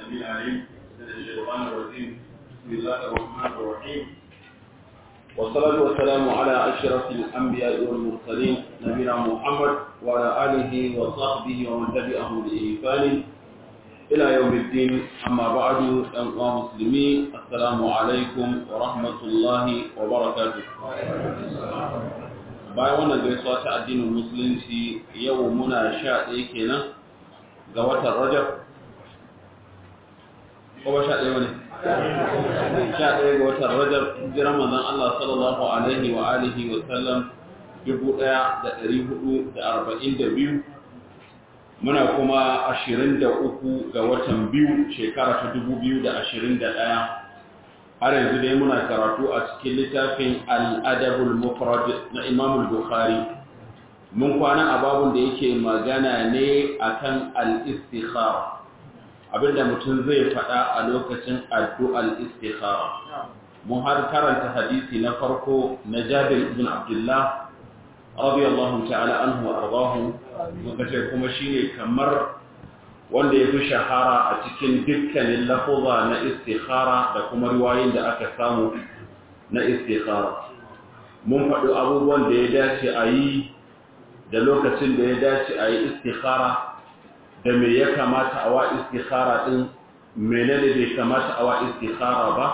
السميع العليم من الشيطان الرجيم بسم الله الرحمن الرحيم والصلاة والسلام على أشرف الأنبياء والمرسلين نبينا محمد وعلى آله وصحبه ومن تبعهم بإحسان إلى يوم الدين أما بعد أيها المسلمين السلام عليكم ورحمة الله وبركاته bayan wannan gaisuwa ta addinin musulunci yau muna sha ɗaya kenan ga watan rajab ko ba sha ɗaya wani sha ɗaya ga watan rajab jiran manzon Allah sallallahu alaihi wa alihi wa sallam dubu ɗaya da ɗari hudu da arba'in da biyu muna kuma ashirin da uku ga watan biyu shekara ta dubu biyu da ashirin da ɗaya har yanzu dai muna karatu a cikin littafin al'adabul mufrad na imam bukhari mun kwana a babun da yake magana ne akan al-istikhara abinda mutum zai faɗa a lokacin addu'al istikhara mun har karanta hadisi na farko na jabir ibn abdullah radiyallahu ta'ala anhu wa ardahu muka ce kuma shine kamar wanda ya fi shahara a cikin dukkanin lafuza na istikhara da kuma riwayoyin da aka samu na istikhara mun faɗi abubuwan da ya dace a yi da lokacin da ya dace a yi istikhara da me ya kamata a wa istikhara ɗin menene bai kamata a wa istikhara ba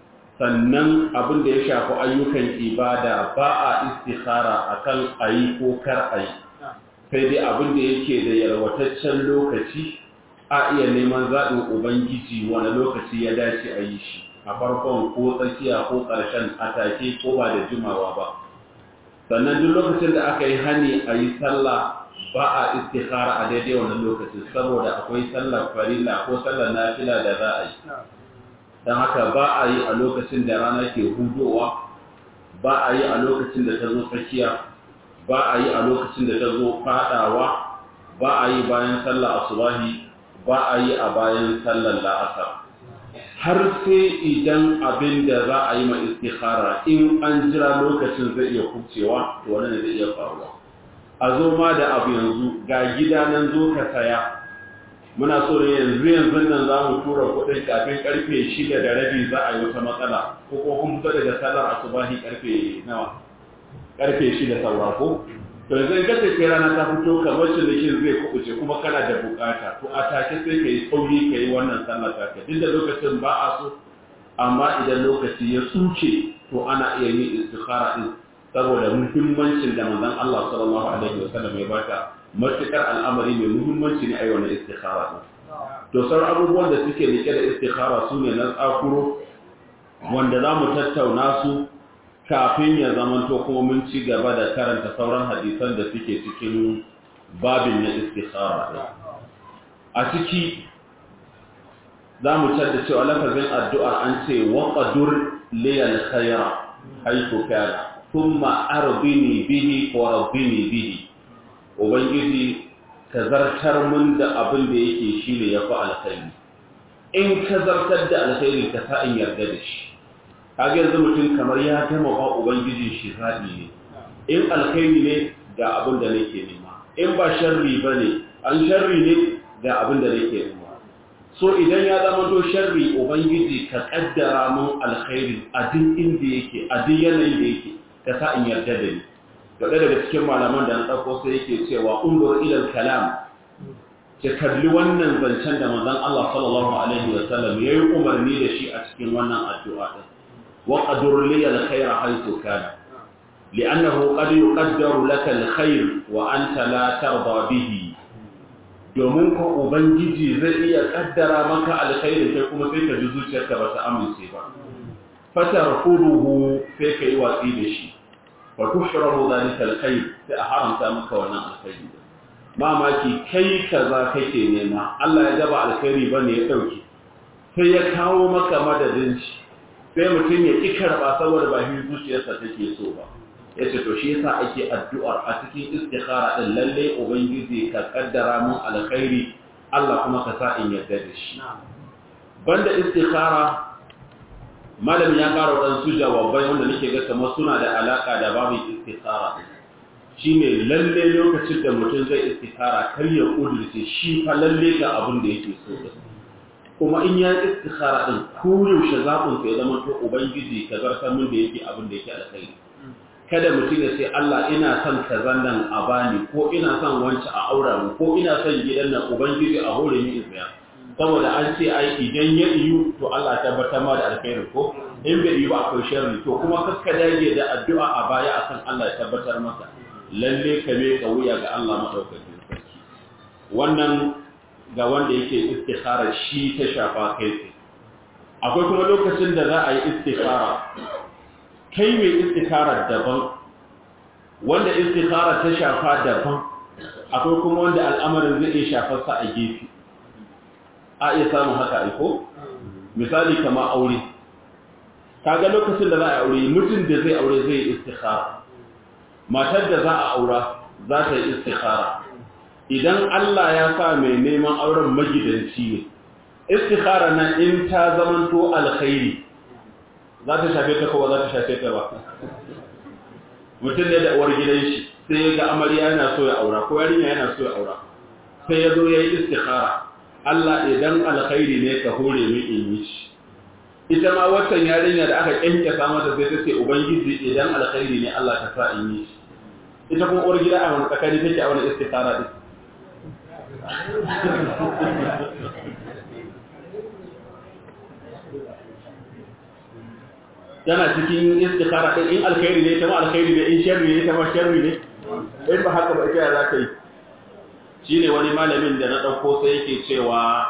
sannan abin da ya shafi ayyukan ibada ba a istikhara akan a yi ko kar a yi sai dai abin da yake da yalwataccen lokaci a iya neman zaɓin Ubangiji wani lokaci ya dace a yi shi a farkon ko tsakiya ko ƙarshen atake ko ba da jimawa ba sannan duk lokacin da aka yi hani a yi sallah ba a istihara a daidai wani lokacin saboda akwai sallar farilla ko sallar nafila da za a yi don haka ba a yi a lokacin da rana ke hudowa ba a yi a lokacin da ta zo tsakiya ba a yi a lokacin da ta zo fadawa ba a yi bayan sallar asubahi ba a yi a bayan sallar la'asar har sai idan abin da za a yi ma istikhara in an jira lokacin zai iya kubcewa to wannan zai iya faruwa a zo ma da abu yanzu ga gida nan zo ka saya muna so ne yanzu yanzu nan za mu tura kuɗin kafin karfe shida da rabi za a yi wata matsala ko ko kun fito daga sallar asubahi karfe nawa karfe shida saura ko to yanzu in ka tafi rana ta fito kamar cinikin zai kubuce kuma kana da bukata to a take sai ka yi sauri ka yi wannan sallar taka duk da lokacin ba a so amma idan lokaci ya tsuce to ana iya yin istikhara din saboda muhimmancin da manzon Allah sallallahu alaihi wasallam ya bata matukar al'amari mai muhimmanci ne a yi wannan istikhara din to sauran abubuwan da suke rike da istikhara su ne na tsakuro wanda za mu tattauna su kafin ya zamanto kuma mun ci gaba da karanta sauran hadisan da suke cikin babin na istikhara a ciki za mu da cewa lafazin addu'a an ce waƙadur liyal khaira haiku kana kuma arbini bihi ko rabbini bihi ubangiji ka zartar mun da abin da yake shi ne ya fi alkhairi in ka zartar da alkhairi ka sa in yarda da shi kage yanzu mutum kamar ya gama ba ubangijin shi zaɓi ne in alkhairi ne ga abin da nake nema in ba sharri ba ne an sharri ne ga abin da nake nema so idan ya zama to sharri ubangiji ka kaddara mun alkhairi a duk inda yake a duk yanayin da yake ka sa in yarda da ni ga daga cikin malaman da na ɗauko sai yake cewa undur ilal kalam ka kalli wannan zancen da manzon Allah sallallahu alaihi wa sallam yayi umarni da shi a cikin wannan addu'a din وقدر لي الخير حيث كان لأنه قد يقدر لك الخير وأنت لا ترضى به domin ko ubangiji zai iya kaddara maka alkhairi sai kuma sai ka ji zuciyarka ba ta amince ba fatar furuhu sai ka yi watsi da shi wa tushrabu zalika alkhair sai a haramta maka wannan alkhairi mamaki kai kaza kake nema Allah ya gaba alkhairi bane ya dauke sai ya kawo maka madadin shi sai mutum ya ƙi karɓa saboda ba shi zuciyarsa take so ba ya ce to shi yasa ake addu'ar a cikin istikhara ɗin lalle ubangiji ka kaddara mun alkhairi Allah kuma ka sa in yarda da shi banda istikhara malam ya ƙara waɗansu jawabai wanda nake ga kamar suna da alaƙa da babu istikhara shine lalle lokacin da mutum zai istikhara kar ya kudurce shi fa lalle ga abin da yake so kuma in ya istikhara din ko yaushe zaɓin ka ya zama to ubangiji ka zartar min da yake abin da yake alkhairi kada mutum ya ce Allah ina son kazan nan a bani ko ina son wancan a aura mu ko ina son gidan nan ubangiji a hore ni in tsaya saboda an ce ai idan ya iyu to Allah ta tabbatar ma da alkhairi ko in bai yi ba akwai sharri to kuma kaska dage da addu'a a baya akan Allah ya tabbatar maka lalle ka me ka wuya ga Allah madaukakin sarki wannan ga wanda yake istikhara shi ta shafa kai tsaye akwai kuma lokacin da za a yi istikhara kai mai istikhara daban wanda istikhara ta shafa daban akwai kuma wanda al'amarin zai iya shafar sa a gefe a iya samun haka aiko misali kama aure kaga lokacin da za a aure mutum da zai aure zai istikhara matar da za a aura za ta yi istikhara idan Allah ya sa mai neman auren magidanci ne istikhara nan in ta zamanto alkhairi za ta shafe ta kowa za ta shafe ta ba mutum ne da uwar gidan shi sai ya ga amarya yana so ya aura ko yarinya yana so ya aura sai ya zo ya yi istikhara Allah idan alkhairi ne ka hore min in yi shi ita ma waccan yarinya da aka kyankyasa mata sai ta ce ubangiji idan alkhairi ne Allah ka sa in yi shi ita kuma uwar gida a wani tsakani take a wani istikhara din yana cikin istikhara din in alkhairi ne ta ma alkhairi ne in sharri ne ta ma sharri ne in ba haka ba ita za ta yi shine wani malamin da na dauko sai yake cewa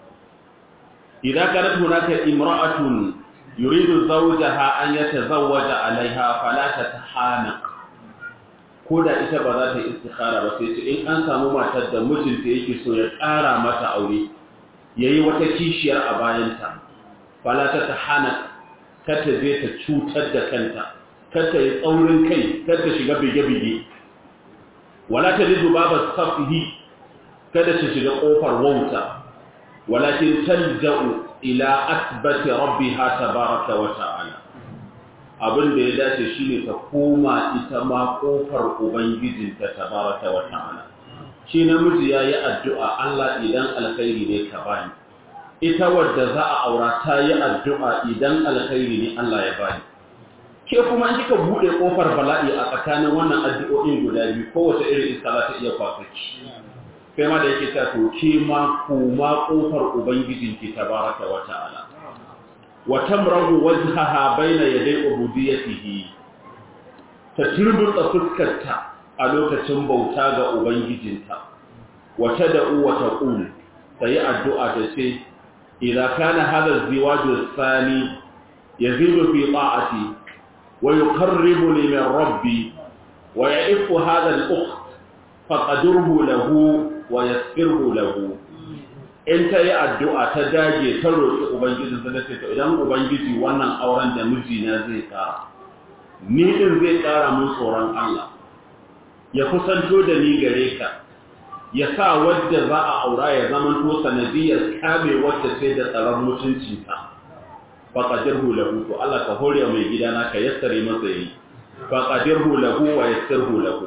idan kanat hunaka imra'atun yuridu zawjaha an yatazawwaja alaiha fala tatahanaq ko da ita ba za ta yi istikhara ba sai ce in an samu matar da mijinta yake so ya ƙara mata aure yayi wata kishiyar a bayanta fala tatahanaq kata zai ta cutar da kanta kata yi tsaurin kai kata shiga bige-bige wala ta lidu babar safihi kada ta shiga ƙofar wauta walakin talja'u ila asbati rabbiha tabaraka wa ta'ala abin da ya dace shine ta koma ita ma ƙofar ubangijinta tabaraka wa ta'ala shi namiji yayi addu'a Allah idan alkhairi ne ka bani ita wadda za a aura ta yi addu'a idan alkhairi ne Allah ya bani. Ke kuma in kika buɗe ƙofar bala'i a tsakanin wannan addu'o'in guda biyu kowace irin iska za ta iya kwasaki. Kai ma da yake ta to ke ma kuma ƙofar Ubangijinki ta baraka wa ta'ala. Wa tamrahu wajhaha baina yaday ubudiyyatihi. Ta turbutsa fuskarta a lokacin bauta ga Ubangijinta. Wa tad'u wa taqul tayi addu'a ta ce إذا كان هذا الزواج الثاني يزيد في طاعتي ويقربني من ربي ويعف هذا الأخت فقدره له ويسره له in ta yi addu'a ta dage ta roƙi Ubangiji ta ce, idan Ubangiji wannan auren da mijina zai ƙara, ni ɗin zai ƙara mun tsoron Allah, ya kusanto da ni gare ka, ya sa wadda za a aura ya zama to sanadiyar kame wadda sai da tsaron mutuncinta fa qadirhu lahu to Allah ka hore mai gidana ka yassare masa yi fa qadirhu lahu wa yassirhu lahu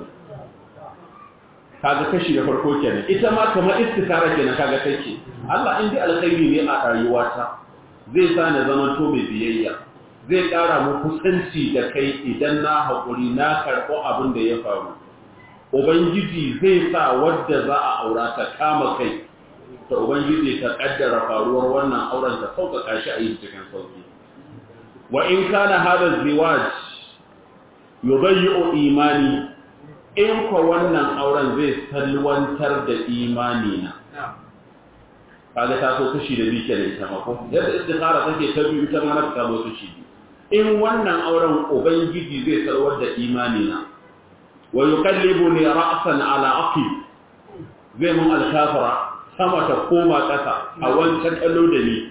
kaga kashi da farko kenan ita ma kamar istikara kenan kaga take Allah in dai alkhairi ne a rayuwata zai sa na zama to mai biyayya zai ƙara mu kusanci da kai idan na haƙuri na karɓo abin da ya faru Ubangiji zai sa wadda za a aura ta kama kai, ta Ubangiji ta ƙaddara faruwar wannan auren ta sauƙaƙa shi a yi cikin sauƙi. Wa in kana haɗa ziwaj, yubayyi'u imani, in kwa wannan auren zai salwantar da imani na. Kaga ta so kashi da biyu da ita mako, yadda istikhara take ta biyu ta mana ta zo kashi biyu. In wannan auren Ubangiji zai salwar da imani na, wa yuqallibuni ra'san ala aqib zai mun alkafara sama ta koma ƙasa a wancan kallo da ni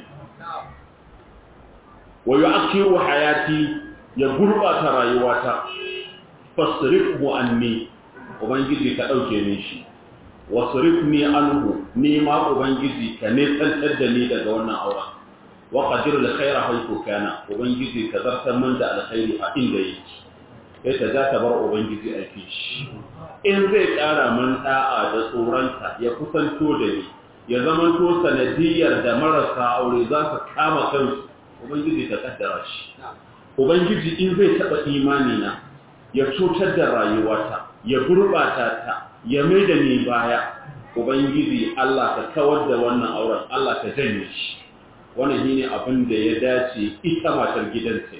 wa yu'akhiru hayati ya gurbata rayuwata fasrifhu anni ubangiji ka dauke min shi wasrifni anhu ni ma ubangiji ka ne tsantar da ni daga wannan auren wa qadir al khaira haythu kana ubangiji ka zartar min da alkhairi a inda yake sai ta za ta bar ubangiji a shi in zai ƙara min da'a da tsoronta ya kusanto da ni ya zama to sanadiyar da marasa aure za su kama kansu ubangiji ta kaddara shi ubangiji in zai taba imani na ya cutar da rayuwata ya gurbata ta ya mai da ni baya ubangiji Allah ka kawar da wannan auren Allah ka janye shi wannan shine abin da ya dace ita matar gidanta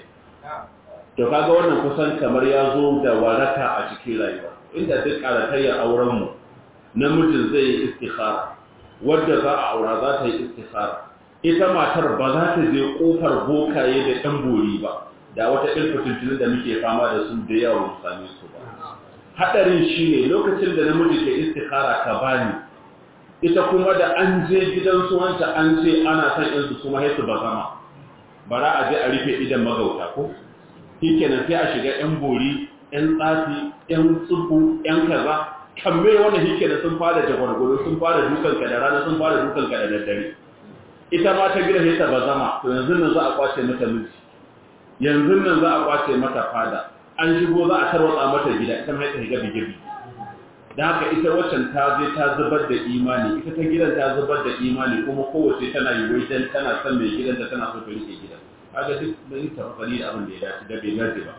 to kaga wannan kusan kamar ya zo da waraka a cikin rayuwa inda duk karatayyar auren mu namijin zai yi istikhara wadda za a aura za ta yi istikhara ita matar ba za ta je kofar bokaye da ɗan bori ba da wata ilfitintunin da muke fama da su da yawa mu same su ba hadarin shine lokacin da namiji ke istikhara ka bani ita kuma da an je gidan su wanta an ce ana son in su kuma haisu ba zama bara a je a rufe idan magauta ko shikenan sai a shiga yan bori yan tsafi yan tsufu yan kaza kamme wanda shikenan sun fara jagwargwaro sun fara dukan ka da rana sun fara dukan ka da daddare ita ma ta gida sai ta ba zama to yanzu nan za a kwace mata miji yanzu nan za a kwace mata fada an shigo za a tarwatsa mata gida ita mai ta higa bigibi da haka ita waccan ta je ta zubar da imani ita ta gidan ta zubar da imani kuma kowace tana yi wai dan tana son mai gidan da tana so ta rike gidan kaga duk da yin tafakari da abin da ya dace da bai dace ba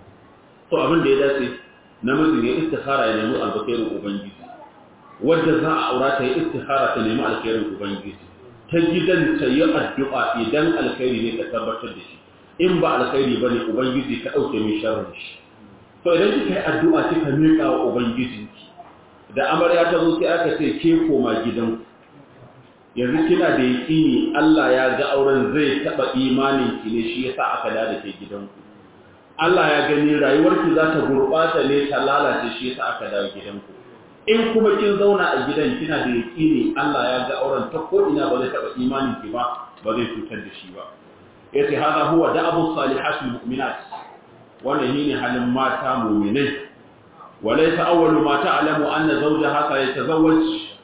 to abin da ya dace namijin ya istikhara ya nemi alkhairin ubangiji wadda za a aura ta yi istikhara ta nemi alkhairin ubangiji ta gidan ta yi addu'a idan alkhairi ne ta tabbatar da shi in ba alkhairi ba ne ubangiji ka ɗauke mai sharrin shi to idan kika yi addu'a kika miƙa wa ubangijinki da amarya ta zo sai aka ce ke koma gidan yanzu kina da yaƙini Allah ya ga auren zai taɓa imanin ki ne shi yasa aka da ke gidanku Allah ya gani rayuwarki za ta gurɓata ne ta lalace shi yasa aka dawo gidanku in kuma kin zauna a gidan kina da yaƙini Allah ya ga auren ta ko ina ba zai taɓa imanin ki ba ba zai cutar da shi ba yace hada huwa da'abu salihatul mu'minat wannan shine halin mata mu'minai walaysa awwalu ma ta'lamu anna zawjaha sayatazawwaj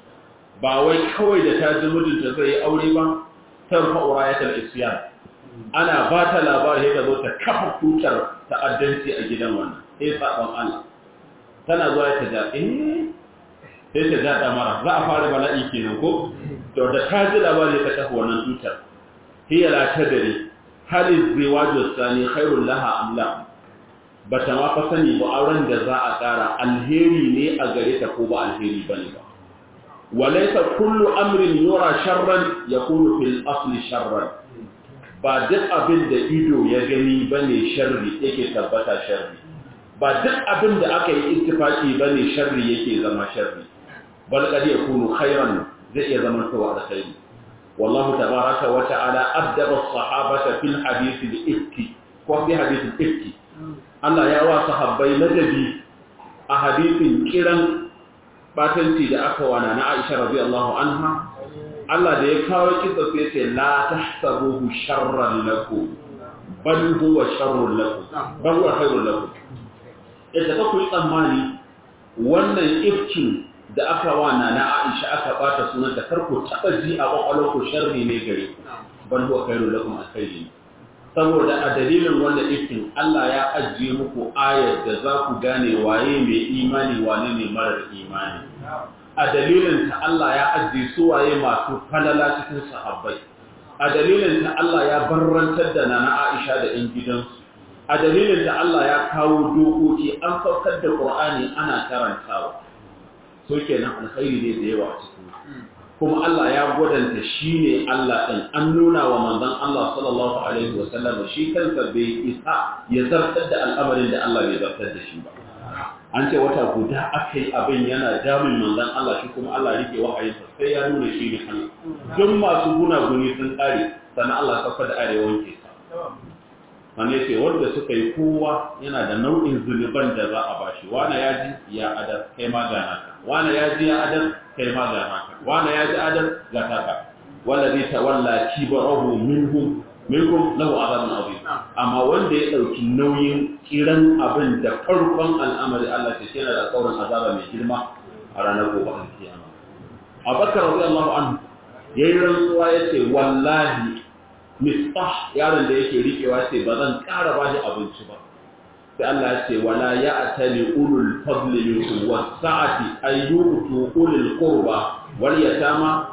ba wai kawai da ta ji mijinta zai yi aure ba tarfa urayatul isyan ana ba ta labari da zo ta kafa tutar ta'addanci a gidan wannan sai sabon Allah tana zuwa ta da eh sai ta da mara za a fara bala'i kenan ko to da ta ji labari ta kafa wannan tutar hiya la tadri hal izwaju sani khairul laha am la bata ma fa sani ba auren da za a kara alheri ne a gare ta ko ba alheri bane ba walaysa kullu amrin yura sharran yakunu fil asli sharran ba duk abin da ido ya gani bane sharri yake tabbata sharri ba duk abin da aka yi ittifaki bane sharri yake zama sharri bal qad yakunu khairan zai iya zama to alkhairi والله تبارك وتعالى أدب الصحابة في الحديث الإفكي وفي حديث الإفكي الله يا صحابي لدبي أحاديث كيران باتنتي da aka wana na Aisha radiyallahu anha Allah da ya kawo kisa sai ce la tahsabuhu sharran lakum bal huwa sharrun lakum bal huwa khairun lakum idan ka kuyi tsammani wannan ifkin da aka wana na Aisha aka bata sunanta karku taba ji a kwakwalwar ku sharri ne gare ku bal huwa khairul lakum alkhairi saboda a dalilin wannan ifkin Allah ya ajiye muku ayar da za ku gane waye mai imani wane ne marar imani a dalilin ta Allah ya ajiye su waye masu falala cikin sahabbai a dalilin ta Allah ya barrantar da nana Aisha da ɗan gidansu a dalilin ta Allah ya kawo dokoki an saukar da Qur'ani ana karantawa so kenan alkhairi ne da yawa a cikin kuma Allah ya gwadanta shi ne Allah ɗin an nuna wa manzon Allah sallallahu alaihi wa sallam shi kansa bai isa ya zartar da al'amarin da Allah bai zartar da shi ba an ce wata guda aka yi abin yana damun manzon Allah shi kuma Allah rike wahayinsa sai ya nuna shi ne Allah duk masu gunaguni sun ƙare sannan Allah sauka da arewa wanke sa sannan ce wanda suka yi kowa yana da nau'in zunuban da za a bashi wani ya ji ya adar kai ma ga naka wani ya ji ya adar kai ma ga naka wani ya ji adar ga taka wanda zai tawalla kibarahu minhum minkum lahu azabun azim amma wanda ya dauki nauyin kiran abin da farkon al'amari Allah ta yana da tsaurin azaba mai girma a ranar gobe kiyama Abubakar radiyallahu anhu yayin rantsuwa yace wallahi misbah yaron da yake rikewa ce ba zan ƙara ba shi abinci ba sai Allah ya ce wala ya'tali ulul fadli minkum was-sa'ati ay yu'tu ulul qurba wal yatama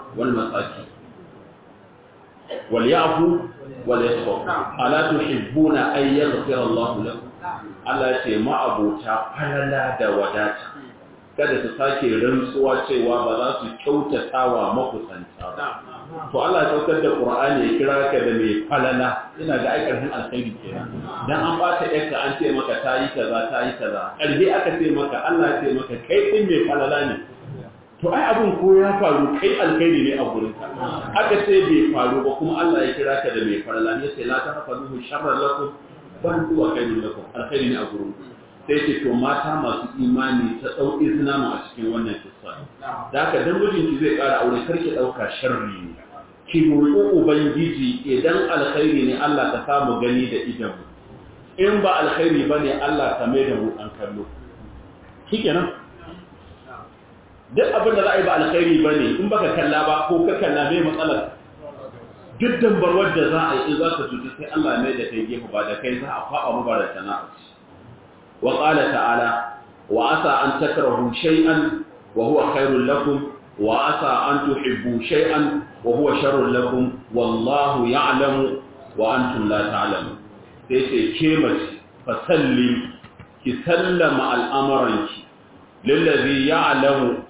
wal masaki wal ya'fu wal yasfu ala tuhibbuna ay yaghfira Allah lakum Allah ya ce ma'abota falala da wadata kada su sake rantsuwa cewa ba za su kyautata wa makusanta ba to Allah ya saukar da Qur'ani ya kira ka da mai falala ina ga ai karfin alkhairi kenan dan an bata yarka an ce maka tayi kaza tayi kaza karfi aka ce maka Allah ya ce maka kai din mai falala ne to ai abun ko ya faru kai alkhairi ne a gurin ka aka ce bai faru ba kuma Allah ya kira ka da mai falala ne sai la ta hafazu sharran lakum ban huwa khairun lakum alkhairi ne a gurin ku sai ce to mata masu imani ta ɗau izina mu a cikin wannan kissa da haka dan mijinki zai ƙara aure karki ɗauka sharri ne ki roƙi ubangiji idan alkhairi ne Allah ka samu gani da idan mu in ba alkhairi bane Allah ka mai da mu an kallo shikenan duk abin da za a yi ba alkhairi bane in baka kalla ba ko ka kalla mai matsalar duk dambarwar da za a yi in za ka cuta sai Allah mai da kai gefe ba da kai za a faɓa mu ba da sana'a وقال تعالى وعسى أن تكرهوا شيئا وهو خير لكم وعسى أن تحبوا شيئا وهو شر لكم والله يعلم وأنتم لا تعلمون سيسي كيمة فسلم كسلم الأمر للذي يعلم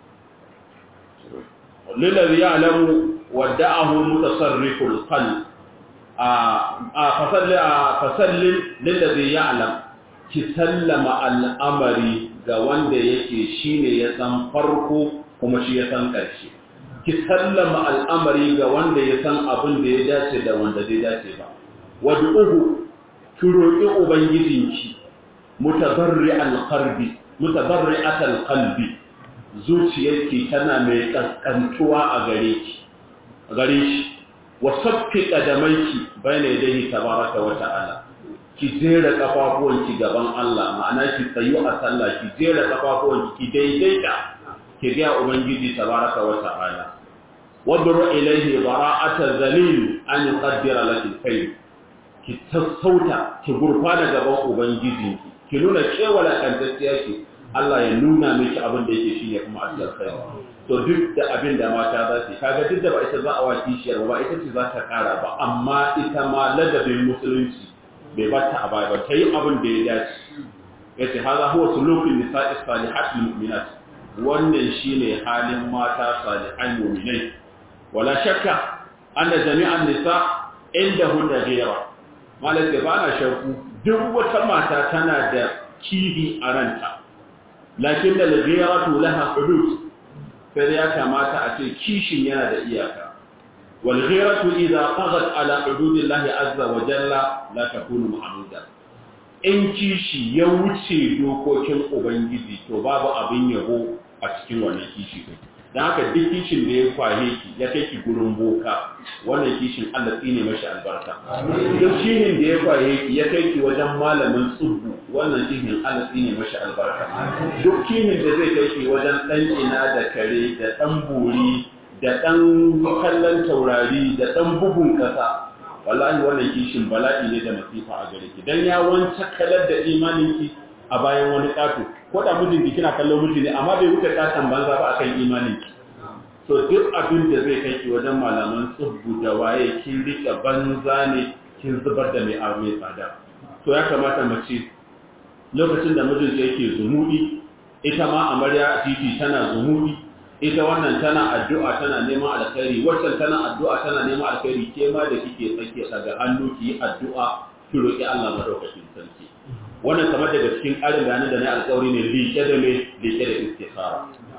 للذي يعلم ودعه متصرف القلب آه آه فسلم, آه فسلم للذي يعلم ki sallama al'amari ga wanda yake shi ne ya san farko kuma shi ya san ƙarshe. Ki sallama al'amari ga wanda ya san abin da ya dace da wanda zai dace ba. Wadda uku, ki roƙi Ubangijinki, mutabarri alƙarbi, mutabarri atal kalbi, zuciyarki tana mai ƙasƙantuwa a gare ki, a gare shi, wasaffi ƙadamaiki bai ne dai tabaraka wa ta'ala. ki jera kafafuwanki gaban Allah ma'ana ki tsayu a sallah ki jera kafafuwanki ki daidaita ki ga ubangiji tabaraka wa ta'ala wadru ilayhi bara'ata zalil an yuqaddira laki alkhayr ki sassauta ki gurfana gaban ubangiji ki nuna cewa la kantacciya ki Allah ya nuna miki abin da yake shine kuma alkhair to duk da abin da mata za su kaga duk da ba ita za a wa kishiyar ba ita ce za ta kara ba amma ita ma ladabin musulunci bai bata a baya ba ta yi abin da ya dace ya ce haza huwa sulufin nisa'i salihat mu'minat wannan shine halin mata salihan mu'minai wala shakka anna jami'an nisa inda hunna ghayra malaka ba na shakku duk wata mata tana da kihi a ranta lakin da ghayratu laha hudud sai ya kamata a ce kishin yana da iyaka والغيرة إذا طغت على حدود الله عز وجل لا تكون محمودا in kishi ya wuce dokokin ubangiji to babu abin yabo a cikin wannan kishi din dan haka duk kishin da ya kwaye ki ya kai ki gurin boka wannan kishin Allah tsine mashi albarka duk kishin da ya kwaye ki ya kai ki wajen malamin tsubbu wannan kishin Allah tsine mashi albarka duk kishin da zai kai ki wajen dan ina da kare da dan buri da ɗan kallon taurari da ɗan bugun ƙasa wallahi wannan kishin bala'i ne da masifa a gare ki dan ya wance kalar da imaninki a bayan wani ƙato ko da mijinki kina kallon miji ne amma bai wuce ƙaton banza ba akan imaninki to duk abin da zai kai ki wajen malaman tsubbu da waye kin rike banza ne kin zubar da mai abu mai tsada to ya kamata mace lokacin da mijinta yake zumudi ita ma amarya titi tana zumudi ita wannan tana addu'a tana neman alkhairi waccan tana addu'a tana neman alkhairi ke ma da kike tsake daga hannu ki yi addu'a ki roki Allah madaukakin sarki wannan kamar daga cikin ƙarin bayanan da na alƙawari ne liƙe da me liƙe da istikhara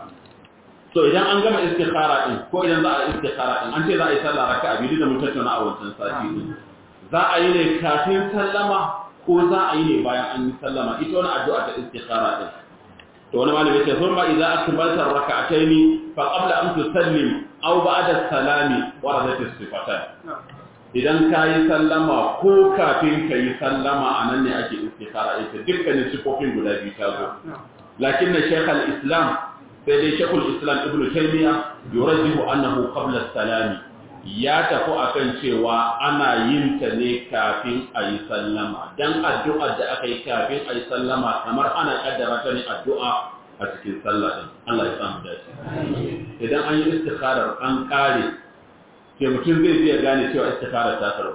to idan an gama istikhara din ko idan za a istikhara din an ce za a yi sallah raka'a biyu da mun tattauna a wancan sati din za a yi ne kafin sallama ko za a yi ne bayan an yi sallama ita wani addu'a ta istikhara din to wani malami ce sun ba idan akmalta raka'ataini fa qabla an tusallim aw ba'da salami waradat as-sifatan idan kayi sallama ko kafin kayi sallama anan ne ake istikhara ita dukkanin sifofin guda biyu ta zo lakin shaykh al-islam sai dai shaykh al-islam ibnu taymiya yurajjihu annahu qabla as-salami ya tafi akan cewa ana yin ta ne kafin a yi sallama don addu'ar da aka yi kafin a yi sallama kamar ana kaddara ta ne addu'a a a cikin sallah din Allah ya samu dace idan an yi istikharar an kare ke mutum zai iya gane cewa istikharar ta karbu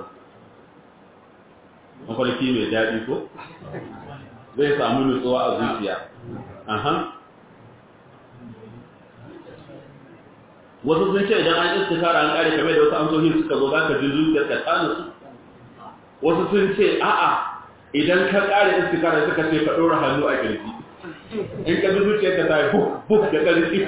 mafarki mai daɗi ko zai samu nutsuwa a zuciya aha wasu sun ce idan an istikara an kare kamar da wasu amsohin suka zo za ka ji zuciyar ka tsanu su wasu sun ce a'a idan ka kare istikara suka ce ka ɗora hannu a kirji in ka ji zuciyar ka ta yi buk buk da ƙarfi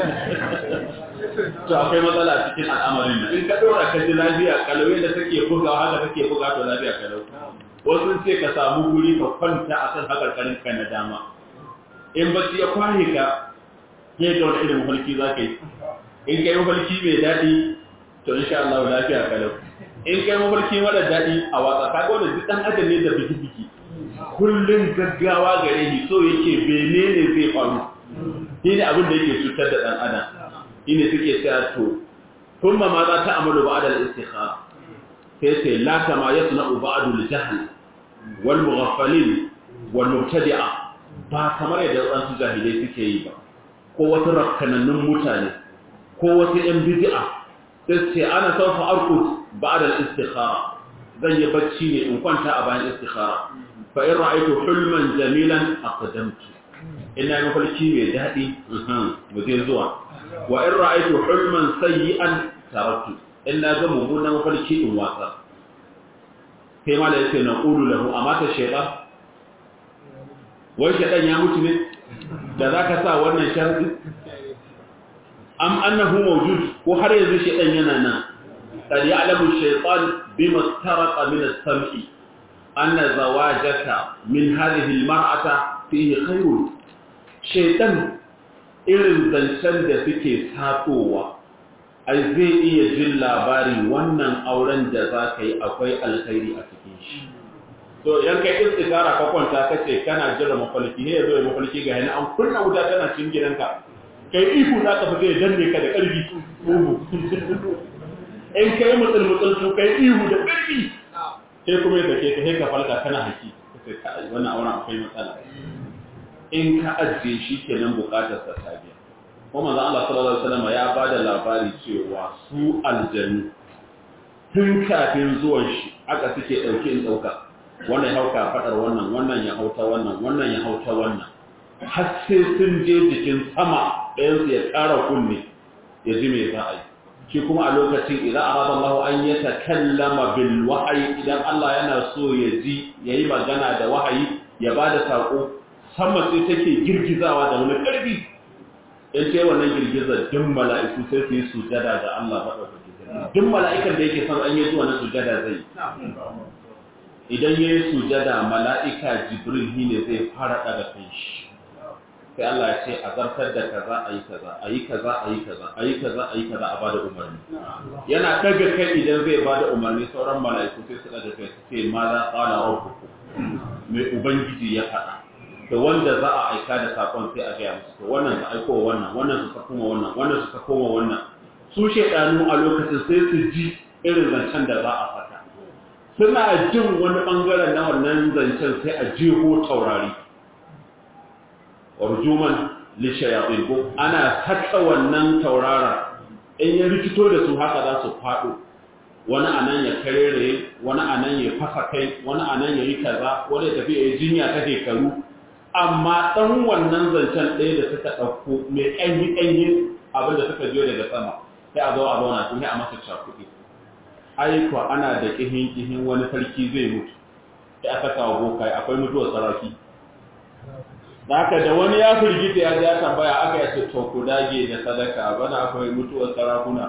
to akwai matsala a cikin al'amarin nan in ka ɗora ka ji lafiya kalau yadda take bugawa haka take buga to lafiya kalau wasu sun ce ka samu guri ka kwanta a kan hakarkarin ka na dama in bacci ya kwahe ka ya ga wani irin mafarki za ka yi in kai mafarki mai daɗi to insha Allah lafiya kalau in kai mafarki mara daɗi a watsa ka ga wanda duk ɗan adam ne da biki-biki kullum gaggawa gare shi so yake bene ne zai faru shi ne abin da yake cutar da ɗan adam shi ne suke cewa to kun ma za ta amalu ba da istikhara sai sai la kama yasna'u ba'du al-jahl wal mughaffalin wal mubtadi'a ba kamar yadda wasu jahilai suke yi ba ko wasu rakkanannun mutane ko wasu ‘yan bidi'a sai ce ana saufa arkut ba da istikhara zan yi bacci ne in kwanta a bayan istikhara fa in ra'aitu hulman jamilan aqdamtu ina yi mafarki mai daɗi mu je zuwa wa in ra'aitu hulman sayyi'an taraktu in na ga mummunan mafarki in watsa sai ma da yake na ƙulu lahu a mata shaiɗa wai shaiɗan ya mutu ne da za ka sa wannan sharadi am annahu mawjud ko har yanzu shaytan yana nan qad ya'lamu shaytan bima taraqa min as-sam'i anna zawajaka min hadhihi al-mar'ata fihi khayrun shaytan irin zancen da suke satowa ai zai iya jin labarin wannan auren da za ka yi akwai alkhairi a cikin shi to yan kai istikara ka kwanta kace kana jira mafalki ne yazo mafalki ga yana an kunna wuta tana cikin gidanka kai ihu za ka fita ya danne ka da ƙarfi ugu in kai mutsul mutsul to kai ihu da ƙarfi sai kuma ya sake ka sai ka falka kana haki sai ka wannan auren akwai matsala in ka ajiye shi kenan bukatar sa ta biya kuma manzo Allah sallallahu alaihi wasallam ya bada labari cewa su aljanu tun kafin zuwan shi aka suke dauke in dauka wannan ya hauka fadar wannan wannan ya hauta wannan wannan ya hauta wannan har sai sun je jikin sama ɗayansu ya ƙara kunne ya ji mai za a yi shi kuma a lokacin idan arada Allah an ya takallama bil wahayi idan Allah yana so ya ji ya yi magana da wahayi ya ba da saƙo sama sai take girgizawa da wani ƙarfi in ce wannan girgizar duk mala'iku sai su yi sujada da Allah maɗaukaki duk mala'ikan da yake son an yi zuwa na sujada zai idan ya yi sujada mala'ika jibril ne zai fara ɗaga kan shi sai Allah ya ce a zartar da kaza a yi kaza a yi kaza a yi kaza a yi kaza a yi kaza a bada umarni yana daga kai idan zai bada umarni sauran mala'iku sai su daga kai su ce ma za tsala rabbuku mai ubangiji ya faɗa da wanda za a aika da sakon sai a gaya musu to wannan su aiko wannan wannan su koma wannan wannan su koma wannan su shedanu a lokacin sai su ji irin zancen da za a saka suna jin wani bangaren na wannan zancen sai a jeho taurari warjuman lishayatin ko ana saka wannan taurara in ya rikito da su haka za su faɗo wani anan ya karere wani anan ya fasa kai wani anan ya yi kaza wani ya tafi ya yi jinya ta shekaru amma ɗan wannan zancen ɗaya da suka ɗauko mai ƙanyi ƙanyi abin da suka jiyo daga sama sai a zo a zauna sun yi a masa cakuɗi aiko ana da ƙihin ƙihin wani sarki zai mutu sai aka kawo bokai akwai mutuwar sarauki da haka da wani ya firgita ya ja tambaya aka yace to ku dage da sadaka bana akwai mutuwar sarakuna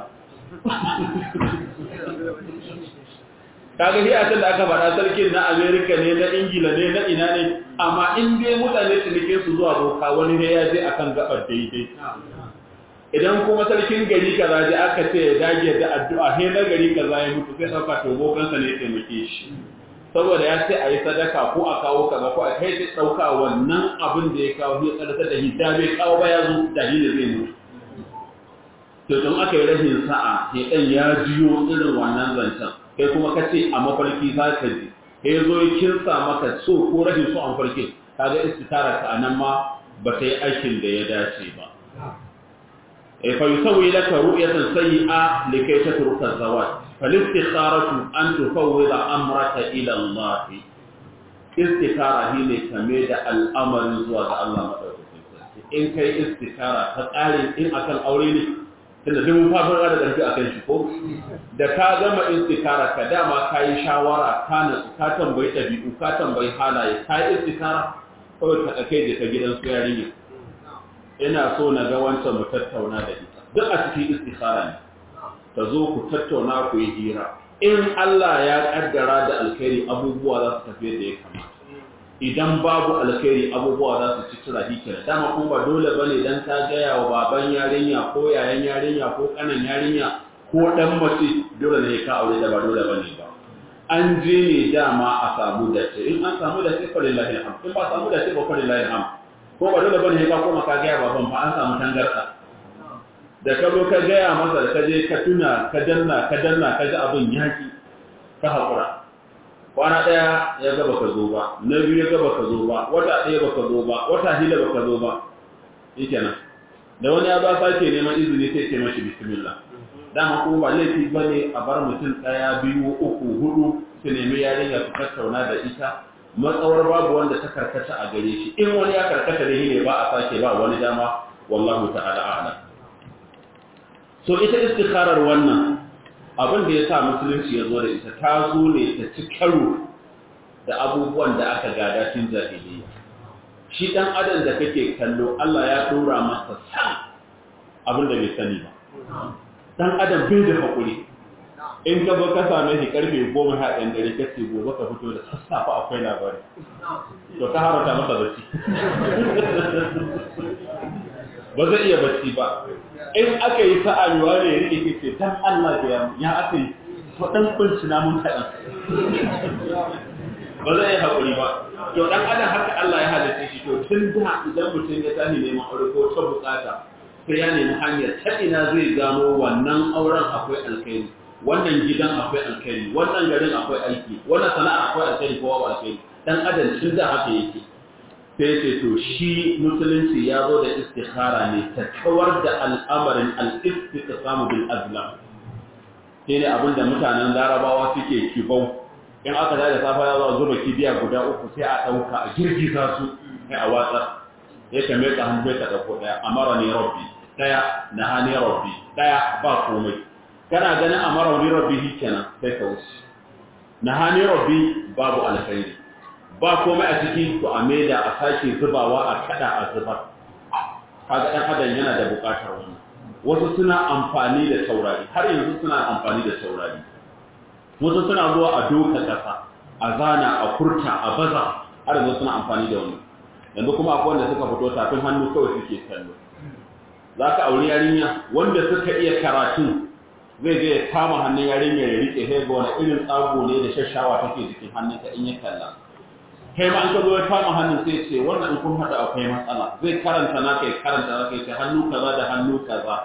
kaga hiyatan da aka faɗa sarkin na Amerika ne na Ingila ne na ina ne amma in dai mutane cinike su zuwa boka wani ne ya je akan gabar daidai idan kuma sarkin gari kaza je aka ce ya dage da addu'a he na gari kaza ya mutu sai sauka to bokansa ne ya taimake shi saboda ya ce a yi sadaka ko a kawo kaza ko a kai sai ɗauka wannan abin da ya kawo ya tsarta da hidda bai kawo ba ya zo da hidda zai mutu to don aka yi rahin sa'a ya ɗan ya jiyo irin wannan zancen kai kuma ka ce a mafarki za ka ji ya zo ya kinsa maka so ko rahin so a mafarki ka ga istitara ka a nan ma ba ta yi aikin da ya dace ba fa yusawi laka ru'yatan sayyi'a likay tatruka zawaj falistikharatu an tufawwida amraka ila Allah istikhara shine kame da al'amarin zuwa ga Allah madaukakin sarki in kai istikhara ta tsare in akan aure ne tunda duk mun fara da ƙarfi akan shi ko da ka gama istikhara ka dama kai shawara ka na ka tambayi dabi'u ka tambayi halaye ka yi istikhara kawai ka kai da ka gidan su yarinya ina so na ga wancan mu tattauna da ita duk a cikin istikhara ne ta zo ku tattauna ku yi hira in Allah ya kaddara da alkhairi abubuwa za su tafi da ya kamata idan babu alkhairi abubuwa za su ci tura hikira dama kuma ba dole bane dan ta gaya wa baban yarinya ko yayan yarinya ko kanan yarinya ko dan mace dole ne ka aure da ba dole bane ba an je ne dama a samu da ce in an samu da ce fa lillahi alhamd in ba samu da ce ba fa lillahi alhamd ko ba dole bane ka koma ka gaya baban fa an samu tangarda da ka zo ka gaya masa da ka je ka tuna ka danna ka danna ka ji abin yaki ka haƙura kwana ɗaya ya gaba ka zo ba na biyu ya gaba ka zo ba wata ɗaya ba ka zo ba wata hila ba ka zo ba shi kenan da wani ya ba sake neman izini sai ce mashi bismillah dama kuma ba laifi ba ne a bar mutum ɗaya biyu uku hudu su nemi yarinya su tattauna da ita matsawar babu wanda ta karkata a gare shi in wani ya karkata ne ne ba a sake ba wani dama wallahu ta'ala a'lam so ita istikharar wannan abin da ya sa musulunci ya zo da ita ta zo ne ta ci karo da abubuwan da aka gada tun jahiliya shi dan adam da kake kallo Allah ya dora masa san abin da bai sani ba dan adam bai da hakuri in ka zo ka same shi karfe goma ha ɗan dare ka ce gobe ka fito da sassafe akwai labari to ka harata masa bacci ba zai iya bacci ba in aka yi sa'a ne wani ya rike ce dan Allah da ya ya aka yi to dan kunci na mun kaɗan ba zai yi haƙuri ba to dan adam haka Allah ya halitta shi to tun da idan mutum ya tashi neman aure ko ta bukata sai ya nemi hanyar ta ina zai gano wannan auren akwai alkhairi wannan gidan akwai alkhairi wannan garin akwai aiki wannan sana'a akwai alkhairi ko babu alkhairi dan adam tun da haka yake sai ce to shi musulunci ya zo da istikhara ne ta kawar da al'amarin al-istiqsamu bil azlam shi ne abinda mutanen larabawa suke kibau in aka da safa ya zo zuba kibiya guda uku sai a dauka a girgiza su sai a watsa ya kame ka hannu ka dauko daya amara ni rabbi daya nahani rabbi daya ba komai kana ganin amara ni rabbi kenan sai ka wuce nahani rabbi babu alkhairi ba komai a ciki to a maida a sake zubawa a kada a zubar kaga dan adam yana da bukatar wannan wasu suna amfani da taurari har yanzu suna amfani da taurari wasu suna zuwa a doka kasa a zana a kurta a baza har yanzu suna amfani da wannan yanzu kuma akwai wanda suka fito tafin hannu kawai suke kallo za ka auri yarinya wanda suka iya karatu zai je ya kama hannun yarinya ya rike sai ga wani irin tsago ne da shashawa take jikin hannunka in ya kalla kai ma an ka zo ya kama hannun sai ce wannan in kun haɗa akwai matsala zai karanta na kai karanta na kai ce hannu kaza da hannu kaza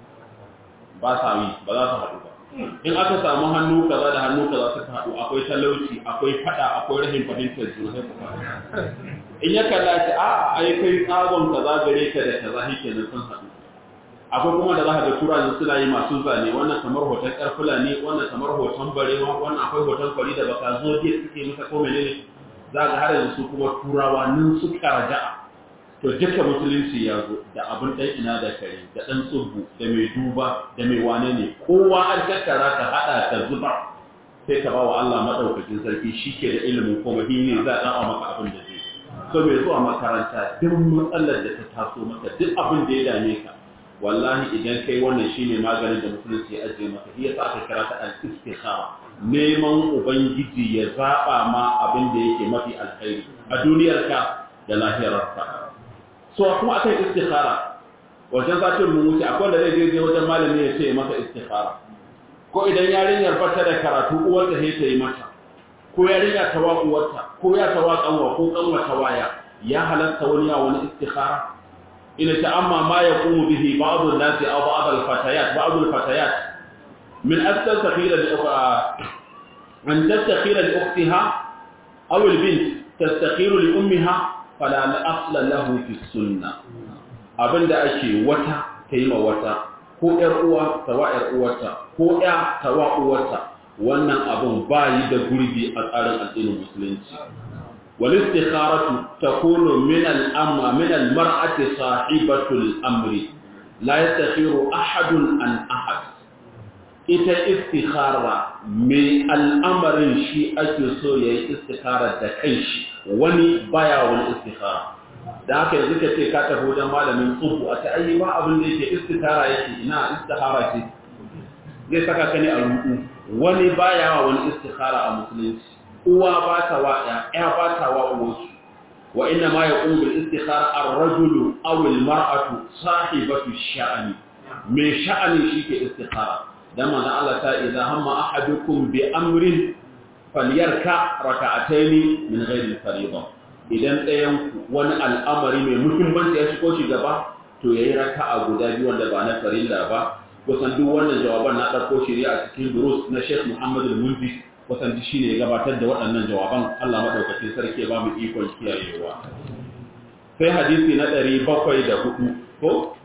ba sa yi ba za su haɗu ba in aka samu hannu kaza da hannu kaza suka haɗu akwai talauci akwai faɗa akwai rahin fahimtar juna sai ku faɗa in ya kalla ce a ai kai tsagon kaza gare ka da kaza shi kenan sun haɗu akwai kuma da za ka ga turanin suna yi masu zane wannan kamar hoton ƙarfula ne wannan kamar hoton barewa wannan akwai hoton kwari da baka zo dai suke masa ko menene za ga har yanzu su kuma turawa nan suka raja'a to duka musulunci ya zo da abin ɗan ina da kare da ɗan tsubbu da mai duba da mai wane ne kowa an tattara ka haɗa ka zuba sai ka ba wa Allah maɗaukakin sarki shi ke da ilimin kuma shi ne za a ɗan maka abin da zai so mai zuwa makaranta duk matsalar da ta taso maka duk abin da ya dame ka wallahi idan kai wannan shine maganin da musulunci ya ajiye maka shi yasa aka kira ta al-istikhara neman ubangiji ya zaba ma abin da yake mafi alkhairi a duniyarka da lahirarka so kuma akan istikhara wajen satin mun wuce akwai da zai je wajen malami ya ce masa istikhara ko idan yarinyar ba ta da karatu uwarta sai ta yi mata ko yarinya ta wa uwarta ko ya ta wa kanwa ko kanwa ta waya ya halatta wani ya wani istikhara ina ta amma ma yaqumu bihi ba'd an-nas aw ba'd al-fatayat ba'd al-fatayat min at-takhira li an tastakhira li ukhtiha aw al-bint tastakhiru li ummiha fala asla lahu fi sunna abinda ake wata ta yi ma wata ko ƴar uwa ta wa ƴar uwarta ko ƴa ta wa uwarta wannan abin ba yi da gurbi a tsarin addinin musulunci wal istikharatu takunu min al amma min al mar'ati sahibatul amri la yastakhiru ahadun an ahad ita istikhara mai al'amarin shi ake so yayi istikhara da kanshi wani baya wani istikhara da haka yanzu ka ce ka tafi wajen malamin tsubu a ta'ayi ba abin da yake istihara yake ina istihara ce zai saka ka ne a ruku wani baya wa wani istihara a musulunci uwa ba ta wa ya ya ba ta wa uwarsu wa inna ma yaqum bil istihara ar-rajulu aw al-mar'atu sahibatu sha'ani mai sha'ani shike istihara dan manzo Allah ta idza hamma ahadukum bi amrin falyarka raka'ataini min ghairi al-fariḍah idan ɗayanku wani al'amari mai muhimmanci ya shigo shi gaba to ya yi raka a guda biyu wanda ba na farilla ba kusan duk wannan jawaban na ɗauko shirya a cikin durus na sheikh muhammadu mulki kusan shi ne ya gabatar da waɗannan jawaban allah maɗaukacin sarki ba mu ikon kiyayewa sai hadisi na ɗari bakwai da hudu ko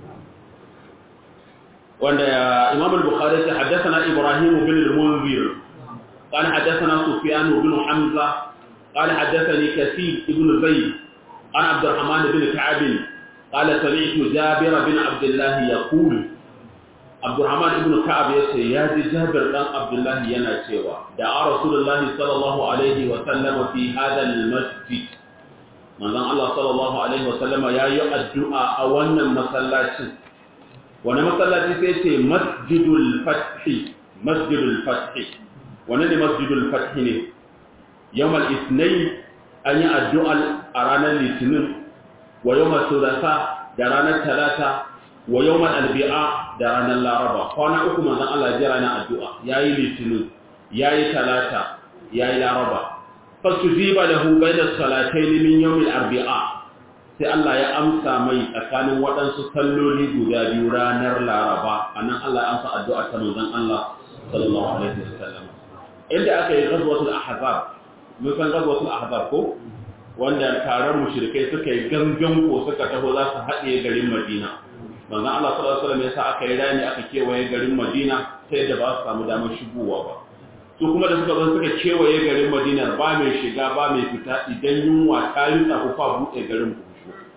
wanda imam al-bukhari ya haddasa na ibrahim bin al-munzir قال حدثنا سفيان بن حمزه قال حدثني كثير ابن زيد عن عبد الرحمن بن كعب قال سمعت جابر بن عبد الله يقول عبد الرحمن بن كعب يقول يا جابر بن عبد الله ينا cewa دعا رسول الله صلى الله عليه وسلم في هذا المسجد manzon Allah sallallahu alaihi wasallama yayi addu'a a wannan masallacin wani masallaci sai ce masjidul fath masjidul fath wani ne masjidul fath ne yawm al-ithnain an yi addu'a a ranar litinin wa yawm al-thulatha da ranar talata wa yawm al-arbi'a da ranar laraba kwana uku manzon Allah ya ranar addu'a yayi litinin yayi talata yayi laraba fasujiba lahu bayna salatayn min yawm al-arbi'a sai Allah ya amsa mai tsakanin waɗansu salloli guda biyu ranar laraba anan Allah ya amsa addu'a ta manzon Allah sallallahu alaihi wasallam inda aka yi ghazwatul ahzab mun san ghazwatul ahzab ko wanda taron mushrikai suka yi gangan ko suka taho za su haɗe garin Madina manzon Allah sallallahu alaihi wasallam ya sa aka yi rani aka kewaye garin Madina sai da ba su samu damar shigowa ba su kuma da suka zo suka kewaye garin Madina ba mai shiga ba mai fita idan yunwa ta yi ku fa buɗe garin ku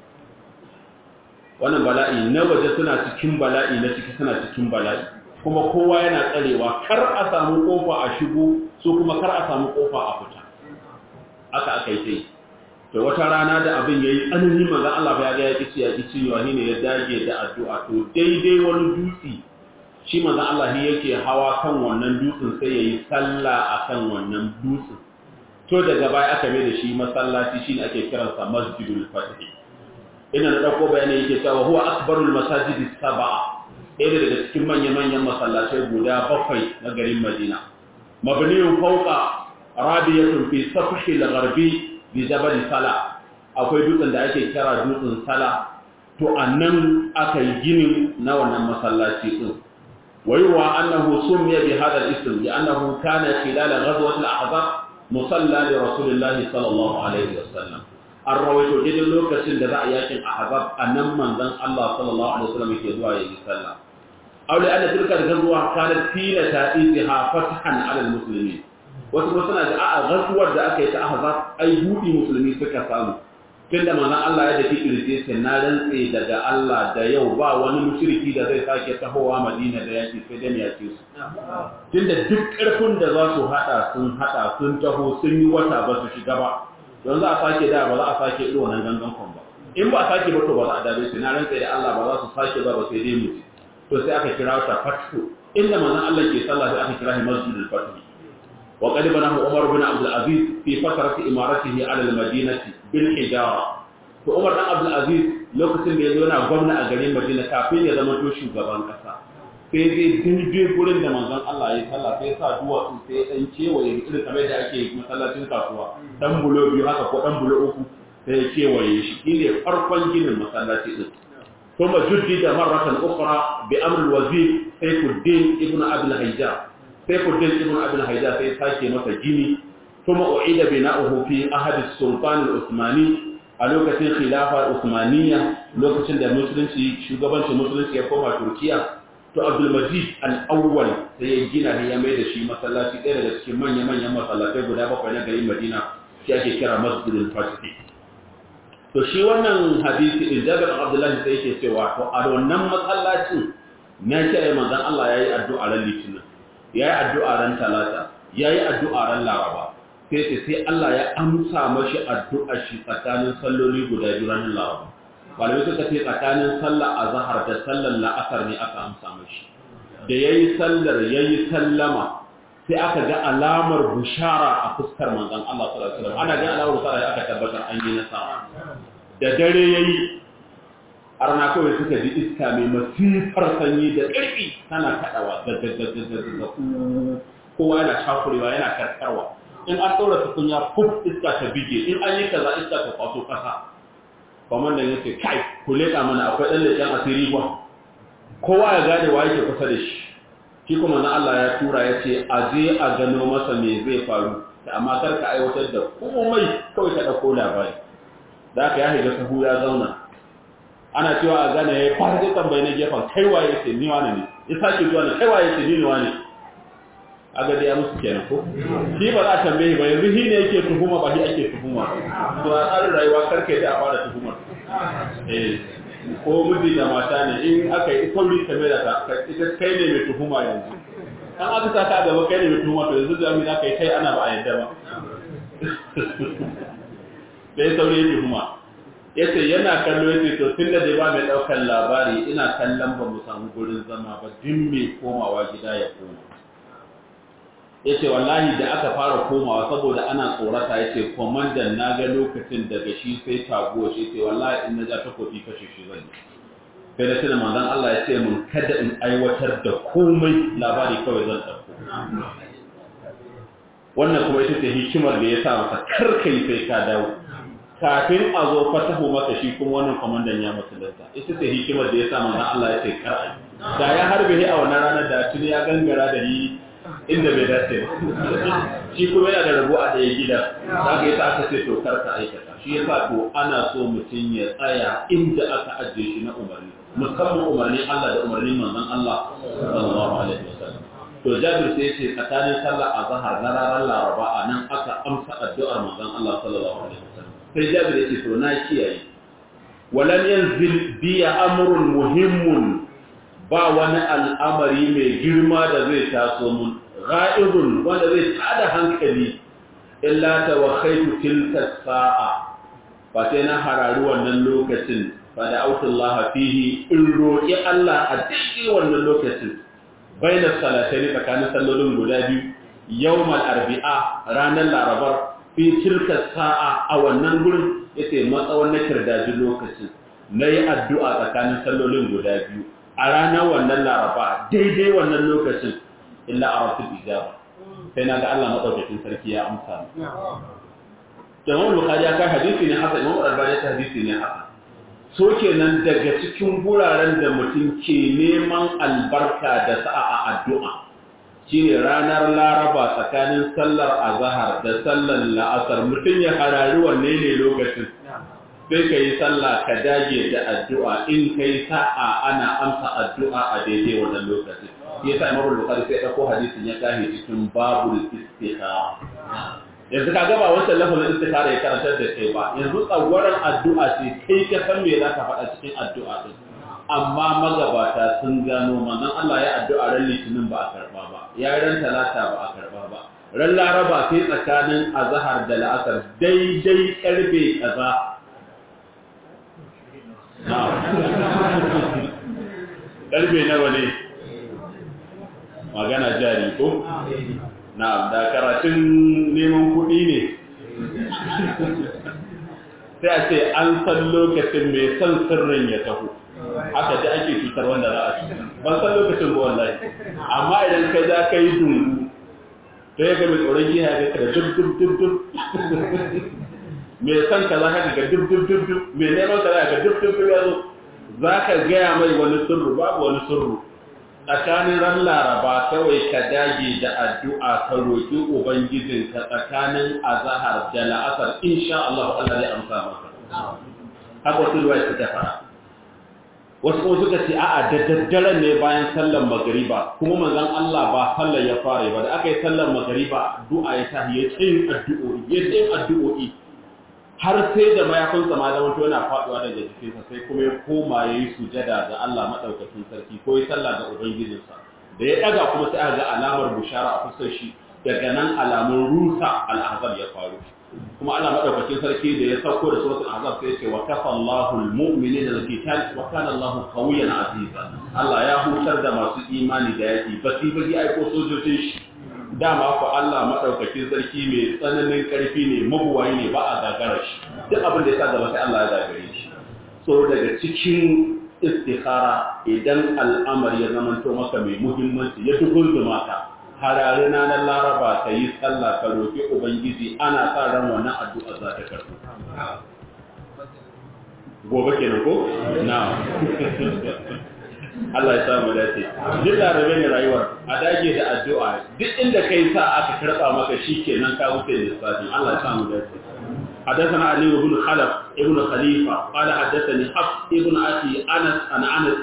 wannan bala'i na waje suna cikin bala'i na ciki suna cikin bala'i kuma kowa yana tsarewa kar a samu kofa a shigo su kuma kar a samu kofa a fita aka aka yi sai to wata rana da abin yayi tsanani manzon Allah ya ga ya kici ya kici yawa ne ya dage da addu'a to daidai wani dutse shi manzon Allah yake hawa kan wannan dutsen sai yayi sallah akan wannan dutsen to daga baya aka mai da shi masallaci shine ake kiransa masjidul fatih ina da ɗauko bayanai yake cewa huwa akbarul masajidi sab'a ɗaya daga cikin manya-manyan masallacai guda bakwai na garin Madina mabniyun fawqa rabiyatun fi safhi al-gharbi bi jabal sala akwai dutsen da ake kira dutsen sala to annan aka yi ginin na wannan masallaci din wayuwa annahu sumiya bi hadha al-ism li annahu kana khilal ghazwat al-ahzab musalla li rasulillahi sallallahu alaihi wasallam an rawaito daidai lokacin da za a yakin ahzab annan manzon Allah sallallahu alaihi wasallam yake zuwa yayi sallah aw li anna tilka ghazwa kanat fina ta'iha fathan ala almuslimin wasu kuma suna da a'a ghazwar da aka yi ta ahzab ai budi musulmi suka samu tunda manzon Allah ya dake kirje sai na rantse daga Allah da yau ba wani mushriki da zai sake tahowa Madina da yaki sai dan yake su tunda duk karfin da za su hada sun hada sun taho sun yi wata ba su shiga ba don za a sake da ba za a sake irin wannan gangan kwan ba in ba a sake ba to ba za a dabe su na rantsa da Allah ba za su sake ba ba sai dai mutu to sai aka kira ta fathu inda manzon Allah ke sallah sai aka kira shi masjidul fathu wa qad banahu Umar bin Abdul Aziz fi fatrati imaratihi ala al-Madinati bil hijara to Umar dan Abdul Aziz lokacin da ya zo yana gwamna a garin Madina kafin ya zama to shugaban kasa sai zai daidai gurin da manzon Allah ya sallah sai sa duwatsu sai dan kewaye irin kamar da ake masallacin kasuwa dan bulo biyu haka ko dan bulo uku sai ya kewaye shi shine farkon ginin masallaci din kuma juddida marratan ukhra bi amr al-wazir Sayfuddin ibn Abi al-Hajjaj Sayfuddin ibn Abi al-Hajjaj sai sake masa gini kuma uida bina'uhu fi ahad as-sultan al-Uthmani a lokacin khilafa usmaniya lokacin da musulunci shugabancin musulunci ya koma turkiya to abdulmajid al-awwal sai ya gina ne ya mai da shi masallaci ɗaya daga cikin manya-manyan masallatai guda bakwai na garin madina shi ake kira masjidul fatih to shi wannan hadisi in jabir abdullahi sai yake cewa to a wannan masallacin na kiyaye manzon Allah yayi addu'a ran litinin yayi addu'a ran talata yayi addu'a ran laraba sai ce sai Allah ya amsa mashi addu'ar shi tsakanin salloli guda biyu ran laraba malamai suka ce tsakanin sallar azhar da sallar la'asar ne aka amsa mashi da yayi sallar yayi sallama sai aka ga alamar bushara a fuskar manzon Allah sallallahu alaihi wasallam ana ga alamar bushara aka tabbatar an yi nasara da dare yayi arna kawai suka ji iska mai masifar sanyi da ƙarfi tana kaɗawa da kowa yana shakurewa yana karkarwa in an ɗaura tukunya fuf iska ta bige in an yi kaza iska ta kwaso ƙasa kwamandan ya ce kai ku leƙa mana akwai ɗan leƙen asiri ba kowa ya gane wa yake kusa da shi shi kuma na Allah ya tura ya ce a je a gano masa me zai faru da amma kar ka aiwatar da komai kawai ka ɗauko labari da aka ya shiga sahu ya zauna ana cewa a gane ya fara zai tambayi na gefen kai waye ce ni wane ne ya sake zuwa na kai waye ce ni ne wane a ga ya musu kenan ko shi ba za a tambaye ba yanzu shi ne yake tuhuma ba shi ake tuhuma to a tsarin rayuwa karka da a fara tuhumar eh ko miji da mata ne in aka yi sauri ta mai da ta ita kai ne mai tuhuma yanzu an aka sa ka gaba kai ne mai tuhuma to yanzu da za ka yi kai ana ba a yadda ba sai sauri ya tuhuma ya ce yana kallo ya ce to tun da dai ba mai ɗaukar labari ina kallon ba mu samu gurin zama ba duk mai komawa gida ya koma ya ce wallahi da aka fara komawa saboda ana tsorata ya ce kwamandan na ga lokacin daga shi sai taguwa shi ce wallahi in na ja takobi kashe shi zan yi sai da tunan manzan Allah ya ce mun kada in aiwatar da komai labari kawai zan ɗauko wannan kuma ita ce hikimar da ya sa masa karkai sai ka dawo kafin a zo fatahu maka shi kuma wannan kwamandan ya musulunta ita ce hikimar da ya sa manzan Allah ya ce kar'ai da ya harbe a wannan ranar da tuni ya gangara da yi inda bai dace ba shi kuma yana da rabo a ɗaya gida za ka yi ta aka ce to karka aikata shi ya sa to ana so mutum ya tsaya inda aka ajiye shi na umarni musamman umarnin Allah da umarnin manzon Allah sallallahu alaihi wasallam to Jabir sai ce tsakanin sallar azhar na ranar Laraba a nan aka amsa addu'ar manzon Allah sallallahu alaihi wasallam sai Jabir ya ce to na kiyaye walam yanzil biya amrun muhimmun ba wani al'amari mai girma da zai taso mun ra'izun wanda zai tada hankali illa ta wakaitu tilka sa'a ba sai na harari wannan lokacin ba da autullaha fihi in roƙi Allah a daidai wannan lokacin bainar salatai tsakanin sallolin guda biyu yawmal arbi'a ranar larabar fi tilka sa'a a wannan gurin yace matsawon na kirdaji lokacin nayi addu'a tsakanin sallolin guda biyu a ranar wannan laraba daidai wannan lokacin illa a rasul ijaba sai na ga Allah madaukakin sarki ya amsa ni Imam Bukhari ya kai hadisi ne haka Imam Al-Albani ta hadisi ne haka so kenan daga cikin guraren da mutum ke neman albarka da sa'a a addu'a shine ranar laraba tsakanin sallar azhar da sallar la'asar mutum ya harari wanne ne lokacin sai ka yi sallah ka dage da addu'a in kai sa'a ana amsa addu'a a daidai wannan lokacin shi yasa Imam Bukhari sai dauko hadisin ya kahe cikin babul istikhara yanzu ka gaba wancan lafazin istikhara ya karantar da kai ba yanzu tsagwaron addu'a ce kai ka san me za ka faɗa cikin addu'a din amma magabata sun gano manzon Allah ya addu'a ran litinin ba a karba ba ya ran talata ba a karba ba ran laraba sai tsakanin azhar da la'asar daidai karfe kaza ƙarfe nawa ne magana jari ko? na da karatun neman kuɗi ne sai a ce an san lokacin mai son sirrin ya taho haka da ake cutar wanda za a ci ban san lokacin ba wallahi amma idan ka za ka yi dungu sai ga mai tsoron giya ga da duk duk duk duk mai son ka za ka ga duk duk duk duk mai neman ka za ka duk duk duk yazo za ka gaya mai wani sirru babu wani sirru tsakanin ran laraba kawai ka dage da addu'a ka roƙi ubangijin ka tsakanin azahar da la'asar insha Allah Allah zai amsa maka haka wasu ruwa suka fara wasu kuma suka ce a'a da daddaren ne bayan sallar magariba kuma manzon Allah ba sallar ya fara ba da aka yi sallar magariba du'a ya tahi ya tsayin addu'o'i ya tsayin addu'o'i har sai da mayafinsa ma zama yana faduwa daga jikinsa sai kuma ya koma ya yi sujada ga Allah maɗaukakin sarki ko ya sallah ga Ubangijinsa da ya ɗaga kuma sai aka ga alamar bushara a fuskar shi daga nan alamun rusa al'azab ya faru kuma Allah maɗaukakin sarki da ya sauko da suratul azab sai ya ce wa kafa Allahu al-mu'minina al-qital wa kana Allahu qawiyyan aziza Allah ya hutar da masu imani da yaki basi basi aiko sojojin shi dama ku Allah maɗaukakin sarki mai tsananin ƙarfi ne mabuwayi ne ba a gagara shi duk abin da ya sa gaba sai Allah ya gagare shi so daga cikin istikhara idan al'amari ya zamanto maka mai muhimmanci ya dugunzuma ka harare na na laraba ka yi sallah ka roƙi ubangiji ana sa ran wannan addu'a za ta karɓu gobe kenan ko na Allah ya samu dace duk larabe ne rayuwar a dage da addu'a duk inda kai sa aka karba maka shikenan ka wuce lissafin Allah ya samu dace حدثنا علي بن خلف ابن خليفة قال حدثني حفص ابن أخي أنس عن أنس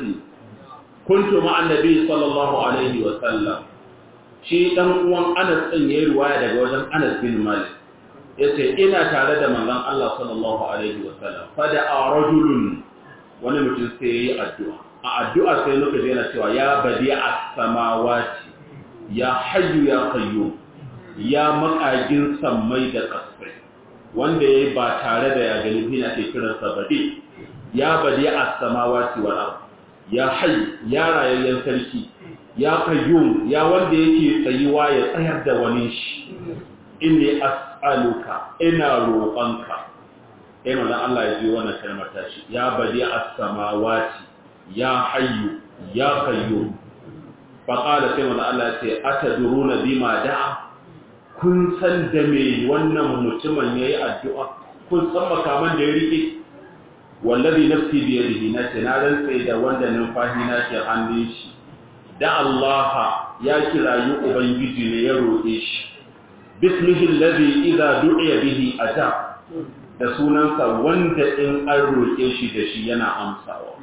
كنت مع النبي صلى الله عليه وسلم shi dan uwan Anas din yayi riwaya daga wajen Anas bin Malik yace ina tare da manzon Allah sallallahu alaihi wasallam fada rajulun wani mutum sai yayi addu'a a addu'a sai muka je yana cewa ya badi'a samawati ya hayyu ya qayyum ya makagin sammai da kasai wanda yayi ba tare da ya gani ina ke kiran sa badi ya badi'a samawati wal ard ya hayy ya rayayyen sarki ya qayyum ya wanda yake tsayuwa ya tsayar da wani shi inni as'aluka ina roƙonka eh manzon Allah ya ji wannan kalmar tashi ya badi'a samawati ya hayyu ya qayyum fa qala sai manzo Allah ya ce atadruna bima da'a kun san da me wannan mutumin yayi addu'a kun san makaman da ya rike wallazi nafsi bi yadihi na ce na rantsa da wanda numfashi na ke hannun shi da Allah ya kirayi ubangiji ne ya roƙe shi bismihi allazi idza du'iya bihi ajab da sunansa wanda in an roƙe shi da shi yana amsawa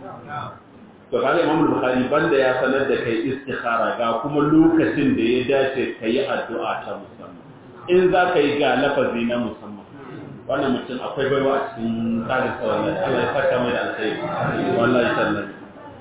to kaga Imam Bukhari banda ya sanar da kai istikhara ga kuma lokacin da ya dace kai addu'a ta musamman in za ka yi ga lafazi na musamman wannan mutum akwai baiwa a cikin tsarin sa wallahi Allah ya saka mai da alkhairi wallahi sallallahu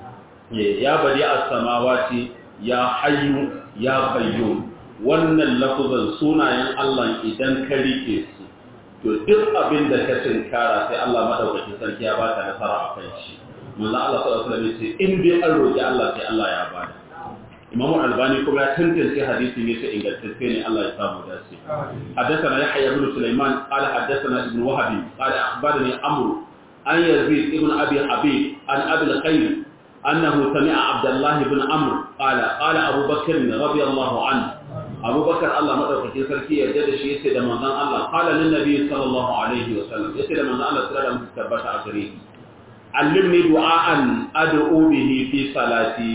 ya bari as-samawati ya hayyu ya qayyum wannan lafazan sunayen Allah idan ka rike su to duk abin da ka tinkara sai Allah madaukakin sarki ya baka nasara a kan shi manzo Allah sallallahu alaihi wasallam in dai an roki Allah sai Allah ya bada Imam Al-Albani kuma ya tantance hadisin yace ingantacce ne Allah ya samu dace حدثنا يحيى بن سليمان قال حدثنا ابن وهب قال اخبرني عمرو عن يزيد ابن ابي حبيب عن ابي الخير انه سمع عبد الله بن عمرو قال قال ابو بكر رضي الله عنه ابو بكر الله مدaukakin sarki ya yarda da shi yace da manzon Allah qala lin nabi sallallahu alaihi wasallam yace da manzon Allah sallallahu alaihi wasallam tabbata a gare shi allimni du'aan ad'u bihi fi salati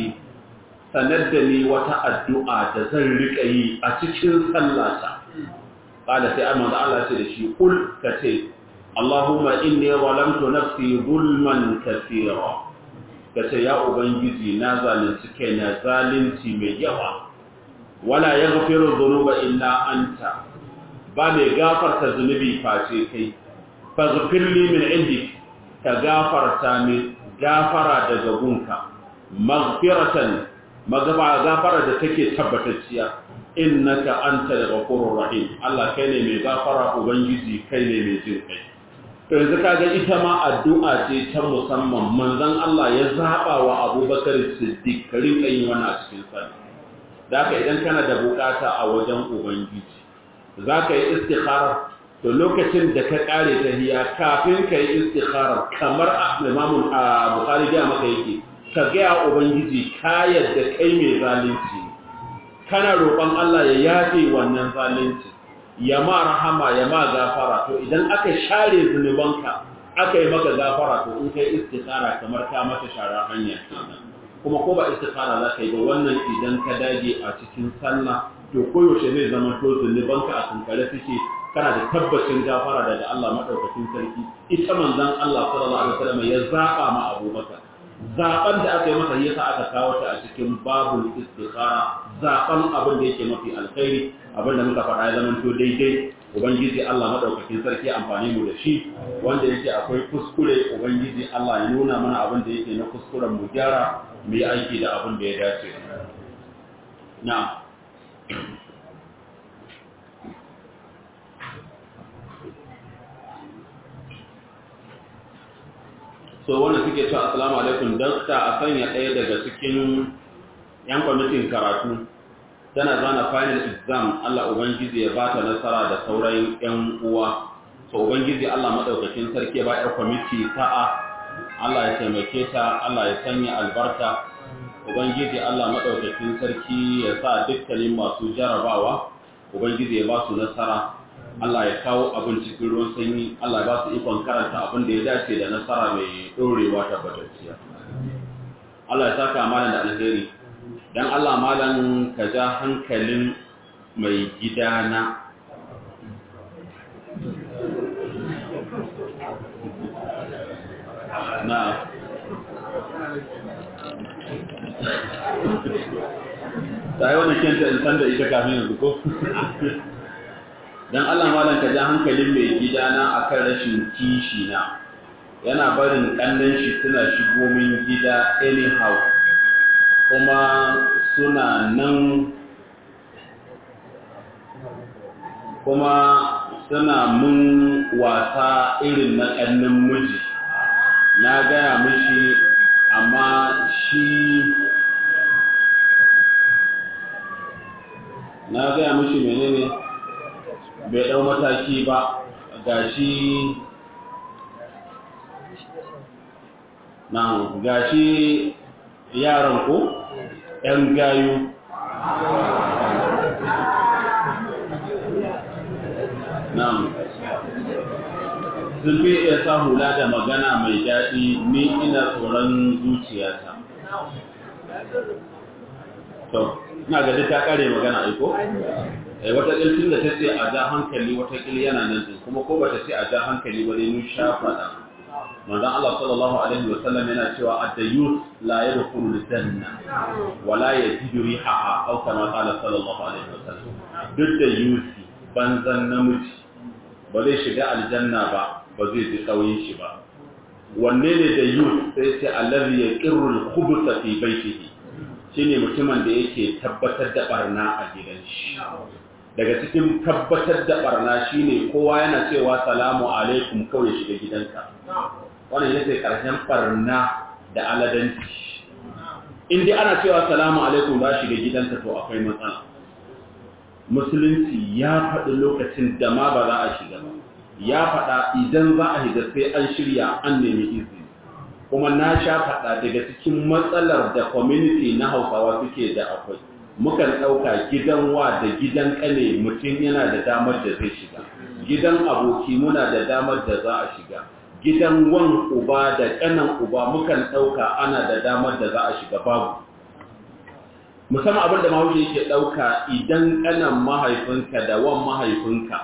sanar da ni wata addu'a da zan rika yi a cikin sallata qala sai amma da Allah ce da shi kul kace Allahumma inni zalamtu nafsi zulman kaseera kace ya ubangiji na zalunci kaina zalunci mai yawa wala yaghfiru dhunuba illa anta ba mai gafarta zunubi face kai faghfir li min indik ka gafarta min gafara daga gunka maghfiratan magaba gafara da take tabbatacciya innaka antal ghafurur rahim Allah kai ne mai gafara ubangiji kai ne mai jin kai to yanzu kaga ita ma addu'a ce ta musamman manzon Allah ya zaba wa Abubakar Siddiq karin kai wannan a cikin sa da haka idan kana da bukata a wajen ubangiji zaka yi istikhara to lokacin da ka kare tahiyya kafin ka yi istikhara kamar Imam Bukhari da maka yake ka ga ubangiji ka yadda kai mai zalunci kana roƙon Allah ya yafe wannan zalunci ya ma rahama ya ma gafara to idan aka share zunubanka aka yi maka gafara to in kai istikhara kamar ka maka shara hanya kenan kuma ko ba istikhara za ka yi ba wannan idan ka dage a cikin sallah to koyaushe zai zama to zunubanka a kankare suke kana da tabbacin gafara daga Allah madaukakin sarki ita manzon Allah sallallahu alaihi wasallam ya zaba ma Abubakar zaben da aka yi masa yasa aka kawo ta a cikin babul istikhara zaben abin da yake mafi alkhairi abin da muka faɗa ya zama to daidai ubangiji Allah madaukakin sarki amfani mu da shi wanda yake akwai kuskure ubangiji Allah ya nuna mana abin da yake na kuskuren mu gyara mu yi aiki da abin da ya dace na'am so wanda suke cewa assalamu alaikum dakta a sanya ɗaya daga cikin yan kwamitin karatu tana zana final exam Allah ubangiji ya bata nasara da sauran yan uwa so ubangiji Allah madaukakin sarki ba yar kwamiti sa'a Allah ya taimake ta Allah ya sanya albarka ubangiji Allah madaukakin sarki ya sa dukkanin masu jarabawa ubangiji ya ba su nasara Allah ya kawo abin cikin ruwan sanyi Allah ya ba su ikon karanta abin da ya dace da nasara mai ɗorewa tabbatacciya Allah ya saka malam da alheri dan Allah malam ka ja hankalin mai gidana na ta yi wani kyanta in san da ita kafin yanzu ko dan Allah malam ka ja hankalin mai gidana akan rashin kishi na yana barin kallon shi suna shigo min gida anyhow kuma suna nan kuma suna mun wasa irin na ƙannin miji na gaya mishi amma shi na gaya mishi menene bai ɗau mataki ba ga shi na ga shi yaran ku ‘yan gayu nan sun fi iya sa hula da magana mai daɗi ni ina tsoron zuciyata to ina ga ta kare magana aiko eh wata kilcin da ta ce a ja hankali wata kil yana nan din kuma ko bata ce a ja hankali ba dai mun sha fada manzon Allah sallallahu alaihi wa sallam yana cewa ad-dayyus la yadkhulu al-janna wa la yajidu rihaha aw kama qala sallallahu alaihi wa sallam duk da yusi banzan namiji ba zai shiga aljanna ba ba zai ji kauyin shi ba wanne ne da yus sai ce allazi yaqirru al-khubutha fi baytihi shine mutumin da yake tabbatar da barna a gidan shi daga cikin tabbatar da barna shine kowa yana cewa salamu alaikum kawai shiga gidanka wannan yake karshen barna da aladanci in dai ana cewa salamu alaikum ba shiga gidanka to akwai matsala musulunci ya faɗi lokacin da ma ba za a shiga ba ya faɗa idan za a shiga sai an shirya an nemi izini kuma na sha faɗa daga cikin matsalar da community na hausawa suke da akwai mukan ɗauka gidan wa da gidan ƙane mutum yana da damar da zai shiga gidan aboki muna da damar da za a shiga gidan wan uba da ƙanan uba mukan ɗauka ana da damar da za a shiga babu musamman abin da mahaushi yake ɗauka idan ƙanan mahaifinka da wan mahaifinka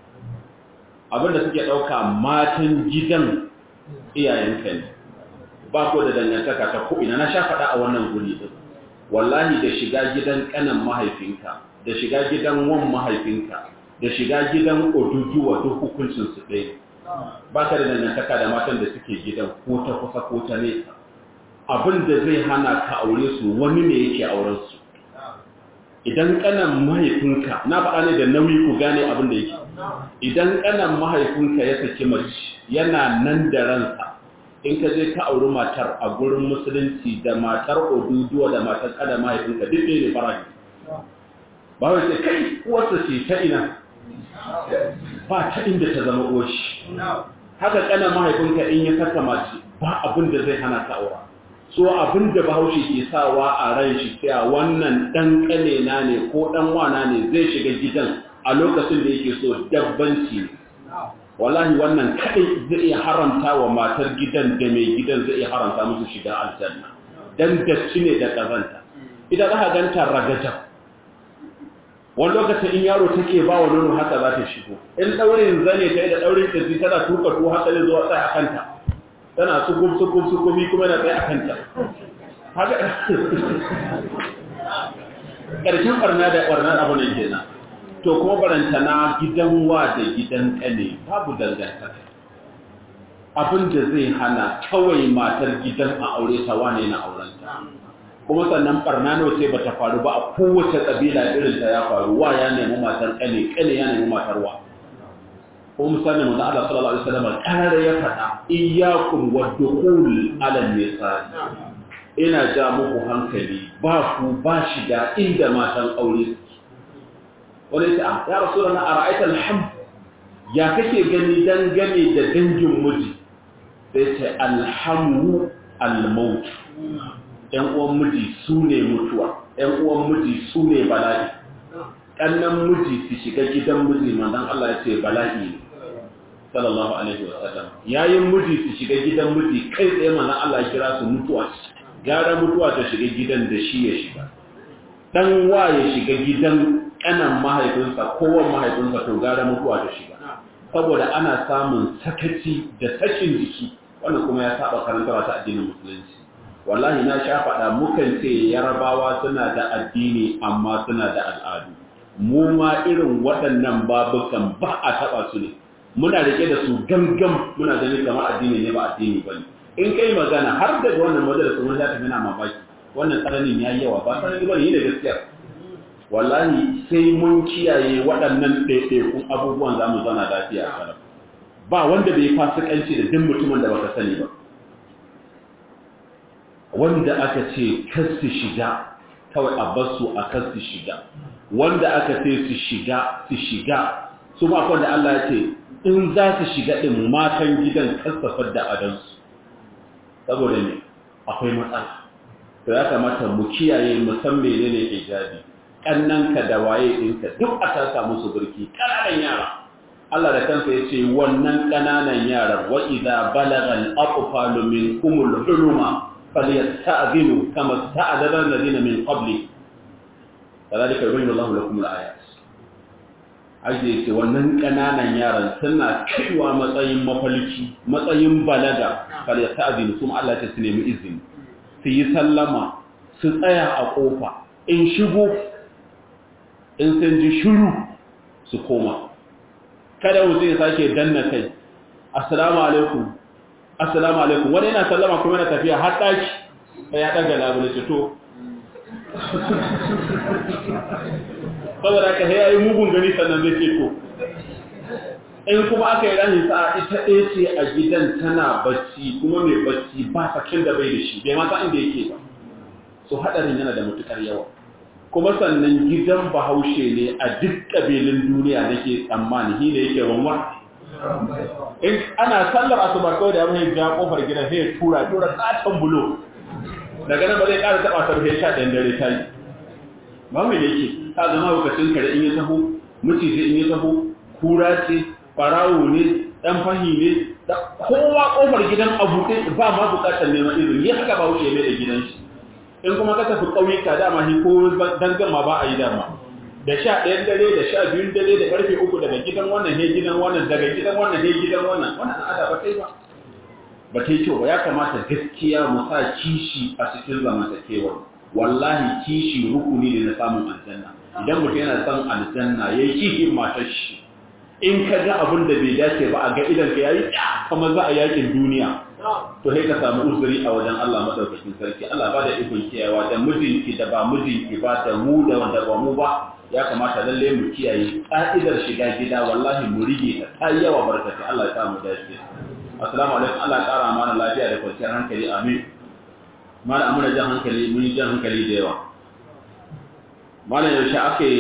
abin da suke ɗauka matan gidan iyayenka ne ba ko da dangantaka ta ko'ina na sha faɗa a wannan guri ɗin wallahi da shiga gidan ƙanan mahaifinka da shiga gidan wan mahaifinka da shiga gidan oduduwa duk hukuncinsu ɗaya ba ka da dangantaka da matan da suke gidan ko ta kusa ko ta nesa abin da zai hana ka aure su wani ne yake auren su idan ƙanan mahaifinka na faɗa ne da nauyi ku gane abin da yake idan ƙanan mahaifinka ya saki mace yana nan da ransa in ka je ka auri matar a gurin musulunci da matar oduduwa da matar kada mahaifinka duk ne farahi ba wai sai kai uwarsa ce ta ina ba ta inda ta zama uwashi haka kana mahaifinka in ya saka mace ba abin da zai hana ka aura so abin da bahaushe ke sawa a ran shi cewa wannan dan kane na ne ko dan wana ne zai shiga gidan a lokacin da yake so dabbanci ne wallahi wannan kadai zai iya haramta wa matar gidan da mai gidan zai iya haramta musu shiga aljanna dan dacci ne da kazanta idan aka ganta ragajab wani lokacin in yaro take ba wa nono haka za ta shigo in daurin zane ta yi da daurin kirji tana tuka tuwo haka zai zuwa tsaye a kanta tana sukuf sukuf sukufi kuma yana tsaye a kanta haka ƙarshen ɓarna da ɓarnar abu ne kenan to kuma barantana gidan wa da gidan ƙane babu dangantaka abin da zai hana kawai matar gidan a aure ta wane na aurenta kuma sannan barna nawa sai bata faru ba a kowace kabila irin ta ya faru wa ya nemi matar kane kane ya nemi matar wa ko misali manzo Allah sallallahu alaihi wasallam kare ya fada iyyakum wadkhul ala nisa ina ja muku hankali ba ku ba shiga inda matan aure wani ta ya rasulullah ara'aita alham ya kake gani dangane da dangin miji sai ce alhamu almaut ‘yan uwan miji su ne mutuwa, ‘yan uwan miji su ne bala'i, ƙannan miji su shiga gidan miji manzan Allah ya ce bala'i ne, sallallahu Alaihi wasallam. Yayin miji su shiga gidan miji kai tsaye manzan Allah ya kira su mutuwa, gara mutuwa ta shiga gidan da shi ya shiga. Ɗan wa ya shiga gidan ƙanan mahaifinsa, kowan mahaifinsa to gara mutuwa ta shiga. Saboda ana samun sakaci da sakin jiki, wannan kuma ya saba karantarwa ta addinin musulunci. wallahi na sha faɗa mukan ce yarabawa suna da addini amma suna da al'adu mu ma irin waɗannan babukan ba a taɓa su ne muna rike da su gangan muna gani kamar addini ne ba addini ba ne in kai magana har daga wannan majalisa wani zata yana mamaki wannan tsananin ya yi yawa ba tsanani ba ne yi da gaskiya wallahi sai mun kiyaye waɗannan ɗaiɗaikun abubuwan za mu zana lafiya a kalam ba wanda bai fasikanci da duk mutumin da baka sani ba wanda aka ce kasu shiga kawai a basu a kasu shiga wanda aka ce su shiga su shiga su ma wanda Allah ya ce in za su shiga din matan gidan kasafar da adansu saboda ne akwai matsala to ya kamata mu kiyaye mu san menene hijabi kannanka da waye ɗinka duk a taka musu burki ƙananan yara Allah da kansa ya ce wannan ƙananan yaran wa idza balagha al-atfalu minkum al-huluma فليستأذنوا كما استأذن الذين من قبل كذلك يبين الله لكم الآيات aje ce wannan ƙananan yaran suna kaiwa matsayin mafalki matsayin balaga kar ya ta'azini kuma Allah ta su nemi izini su yi sallama su tsaya a ƙofa in shigo in sun ji shiru su koma kada wuce ya sake danna kai assalamu alaikum assalamu alaikum wani yana sallama kuma yana tafiya har ɗaki sai ya ɗaga labule ce to saboda ka ya yi mugun gani sannan zai ce to in kuma aka yi rahin sa'a ita ɗaya ce a gidan tana bacci kuma mai bacci ba sakin da bai da shi bai mata inda yake ba so haɗarin yana da matuƙar yawa kuma sannan gidan bahaushe ne a duk ƙabilun duniya da ke tsammani shi ne yake wanwa in ana sallar asuba kawai da yamma ja kofar gidan sai ya tura tura katon bulo daga nan ba zai ƙara taɓa ta rufe sha ɗayan dare ta yi ba mai yake ta zama lokacin kare in ya taho mucizi in ya taho kura ce farawo ne ɗan fahi ne kowa kofar gidan abu ɗin ba ma buƙatar neman izini ya haka ba wuce mai da gidan shi in kuma ka tafi ƙauyuka dama shi ko dangan ma ba a yi dama da sha ɗayan dare da sha biyun dare da ƙarfe uku daga gidan wannan he gidan wannan daga gidan wannan he gidan wannan wannan al'ada ba ta yi ba ba ta yi kyau ba ya kamata gaskiya mu sa kishi a cikin zamantakewar wallahi kishi rukuni ne na samun aljanna idan mutum yana son aljanna ya yi kishi matar shi in ka ga abin da bai dace ba a ga idan ka yayi kamar za a yakin duniya to sai ka samu uzuri a wajen Allah madaukakin sarki Allah ba da ikon kiyayewa da mijinki da ba mijinki ba da mu da wanda ba mu ba ya kamata lalle mu kiyaye ka'idar shiga gida wallahi mu rige ta ta yawa barkati Allah ya samu dace assalamu alaikum Allah ya kara mana lafiya da kwanciyar hankali amin mala amuna jan hankali mun yi jan hankali da yawa malam yaushe ake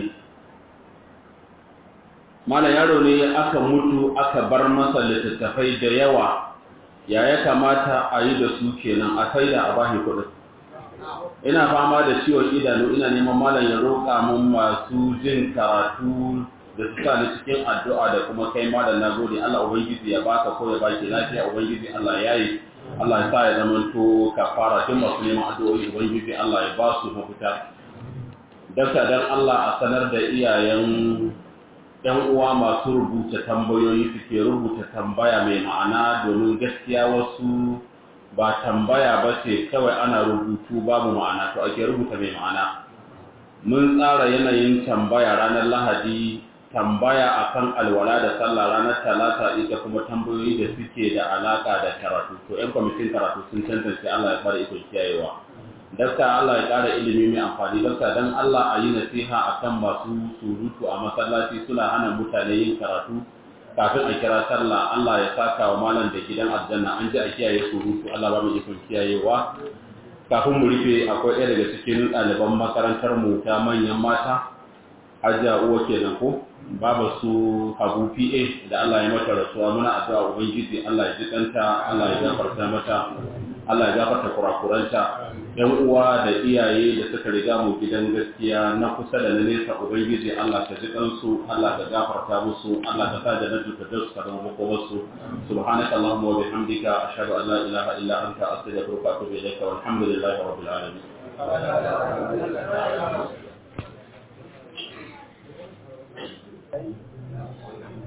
malam yaro ne aka mutu aka bar masa littattafai da yawa ya ya kamata a yi da su kenan a sai da a bashi kuɗin ina fama da ciwon idanu ina neman malam ya roƙa mun masu jin karatu da su sa ni cikin addu'a da kuma kai malam na gode Allah ubangiji ya baka ko ya baki lafiya ubangiji Allah ya yi Allah ya sa ya zama to kafara tun masu neman addu'o'i ubangiji Allah ya ba su mafita Daka don Allah a sanar da iyayen ‘yan uwa masu rubuta tambayoyi suke rubuta tambaya mai ma'ana domin gaskiya wasu ba tambaya ba ce kawai ana rubutu babu ma'ana to ake rubuta mai ma'ana. Mun tsara yanayin tambaya ranar Lahadi tambaya akan alwala da sallah ranar talata ita kuma tambayoyi da suke da alaka da karatu to ‘yan kwamitin karatu sun tantance Allah ya fara iko kiyayewa. dakta Allah ya ƙara ilimi mai amfani dakta don Allah a yi nasiha a kan masu surutu a masallaci suna hana mutane yin karatu kafin a kira sallah Allah ya saka wa malam da gidan aljanna an ji a kiyaye surutu Allah ba mu ikon kiyayewa kafin mu rufe akwai ɗaya daga cikin ɗaliban makarantar mu ta manyan mata hajja uwa kenan ko babu su Habu PA da Allah ya mata rasuwa muna addu'a ubangiji Allah ya ji kanta Allah ya gafarta mata Allah ya gafarta kurakuranta ‘yan uwa da iyaye da suka riga mu gidan gaskiya na kusa da na nesa Ubangiji Allah ka ji kansu, Allah ka gafarta musu, Allah ka sa da na duka da su ka zama makomarsu. Subhanaka Allahumma wa bihamdika ashhadu an la ilaha illa anta astaghfiruka wa atubu ilayka walhamdulillahi rabbil alamin.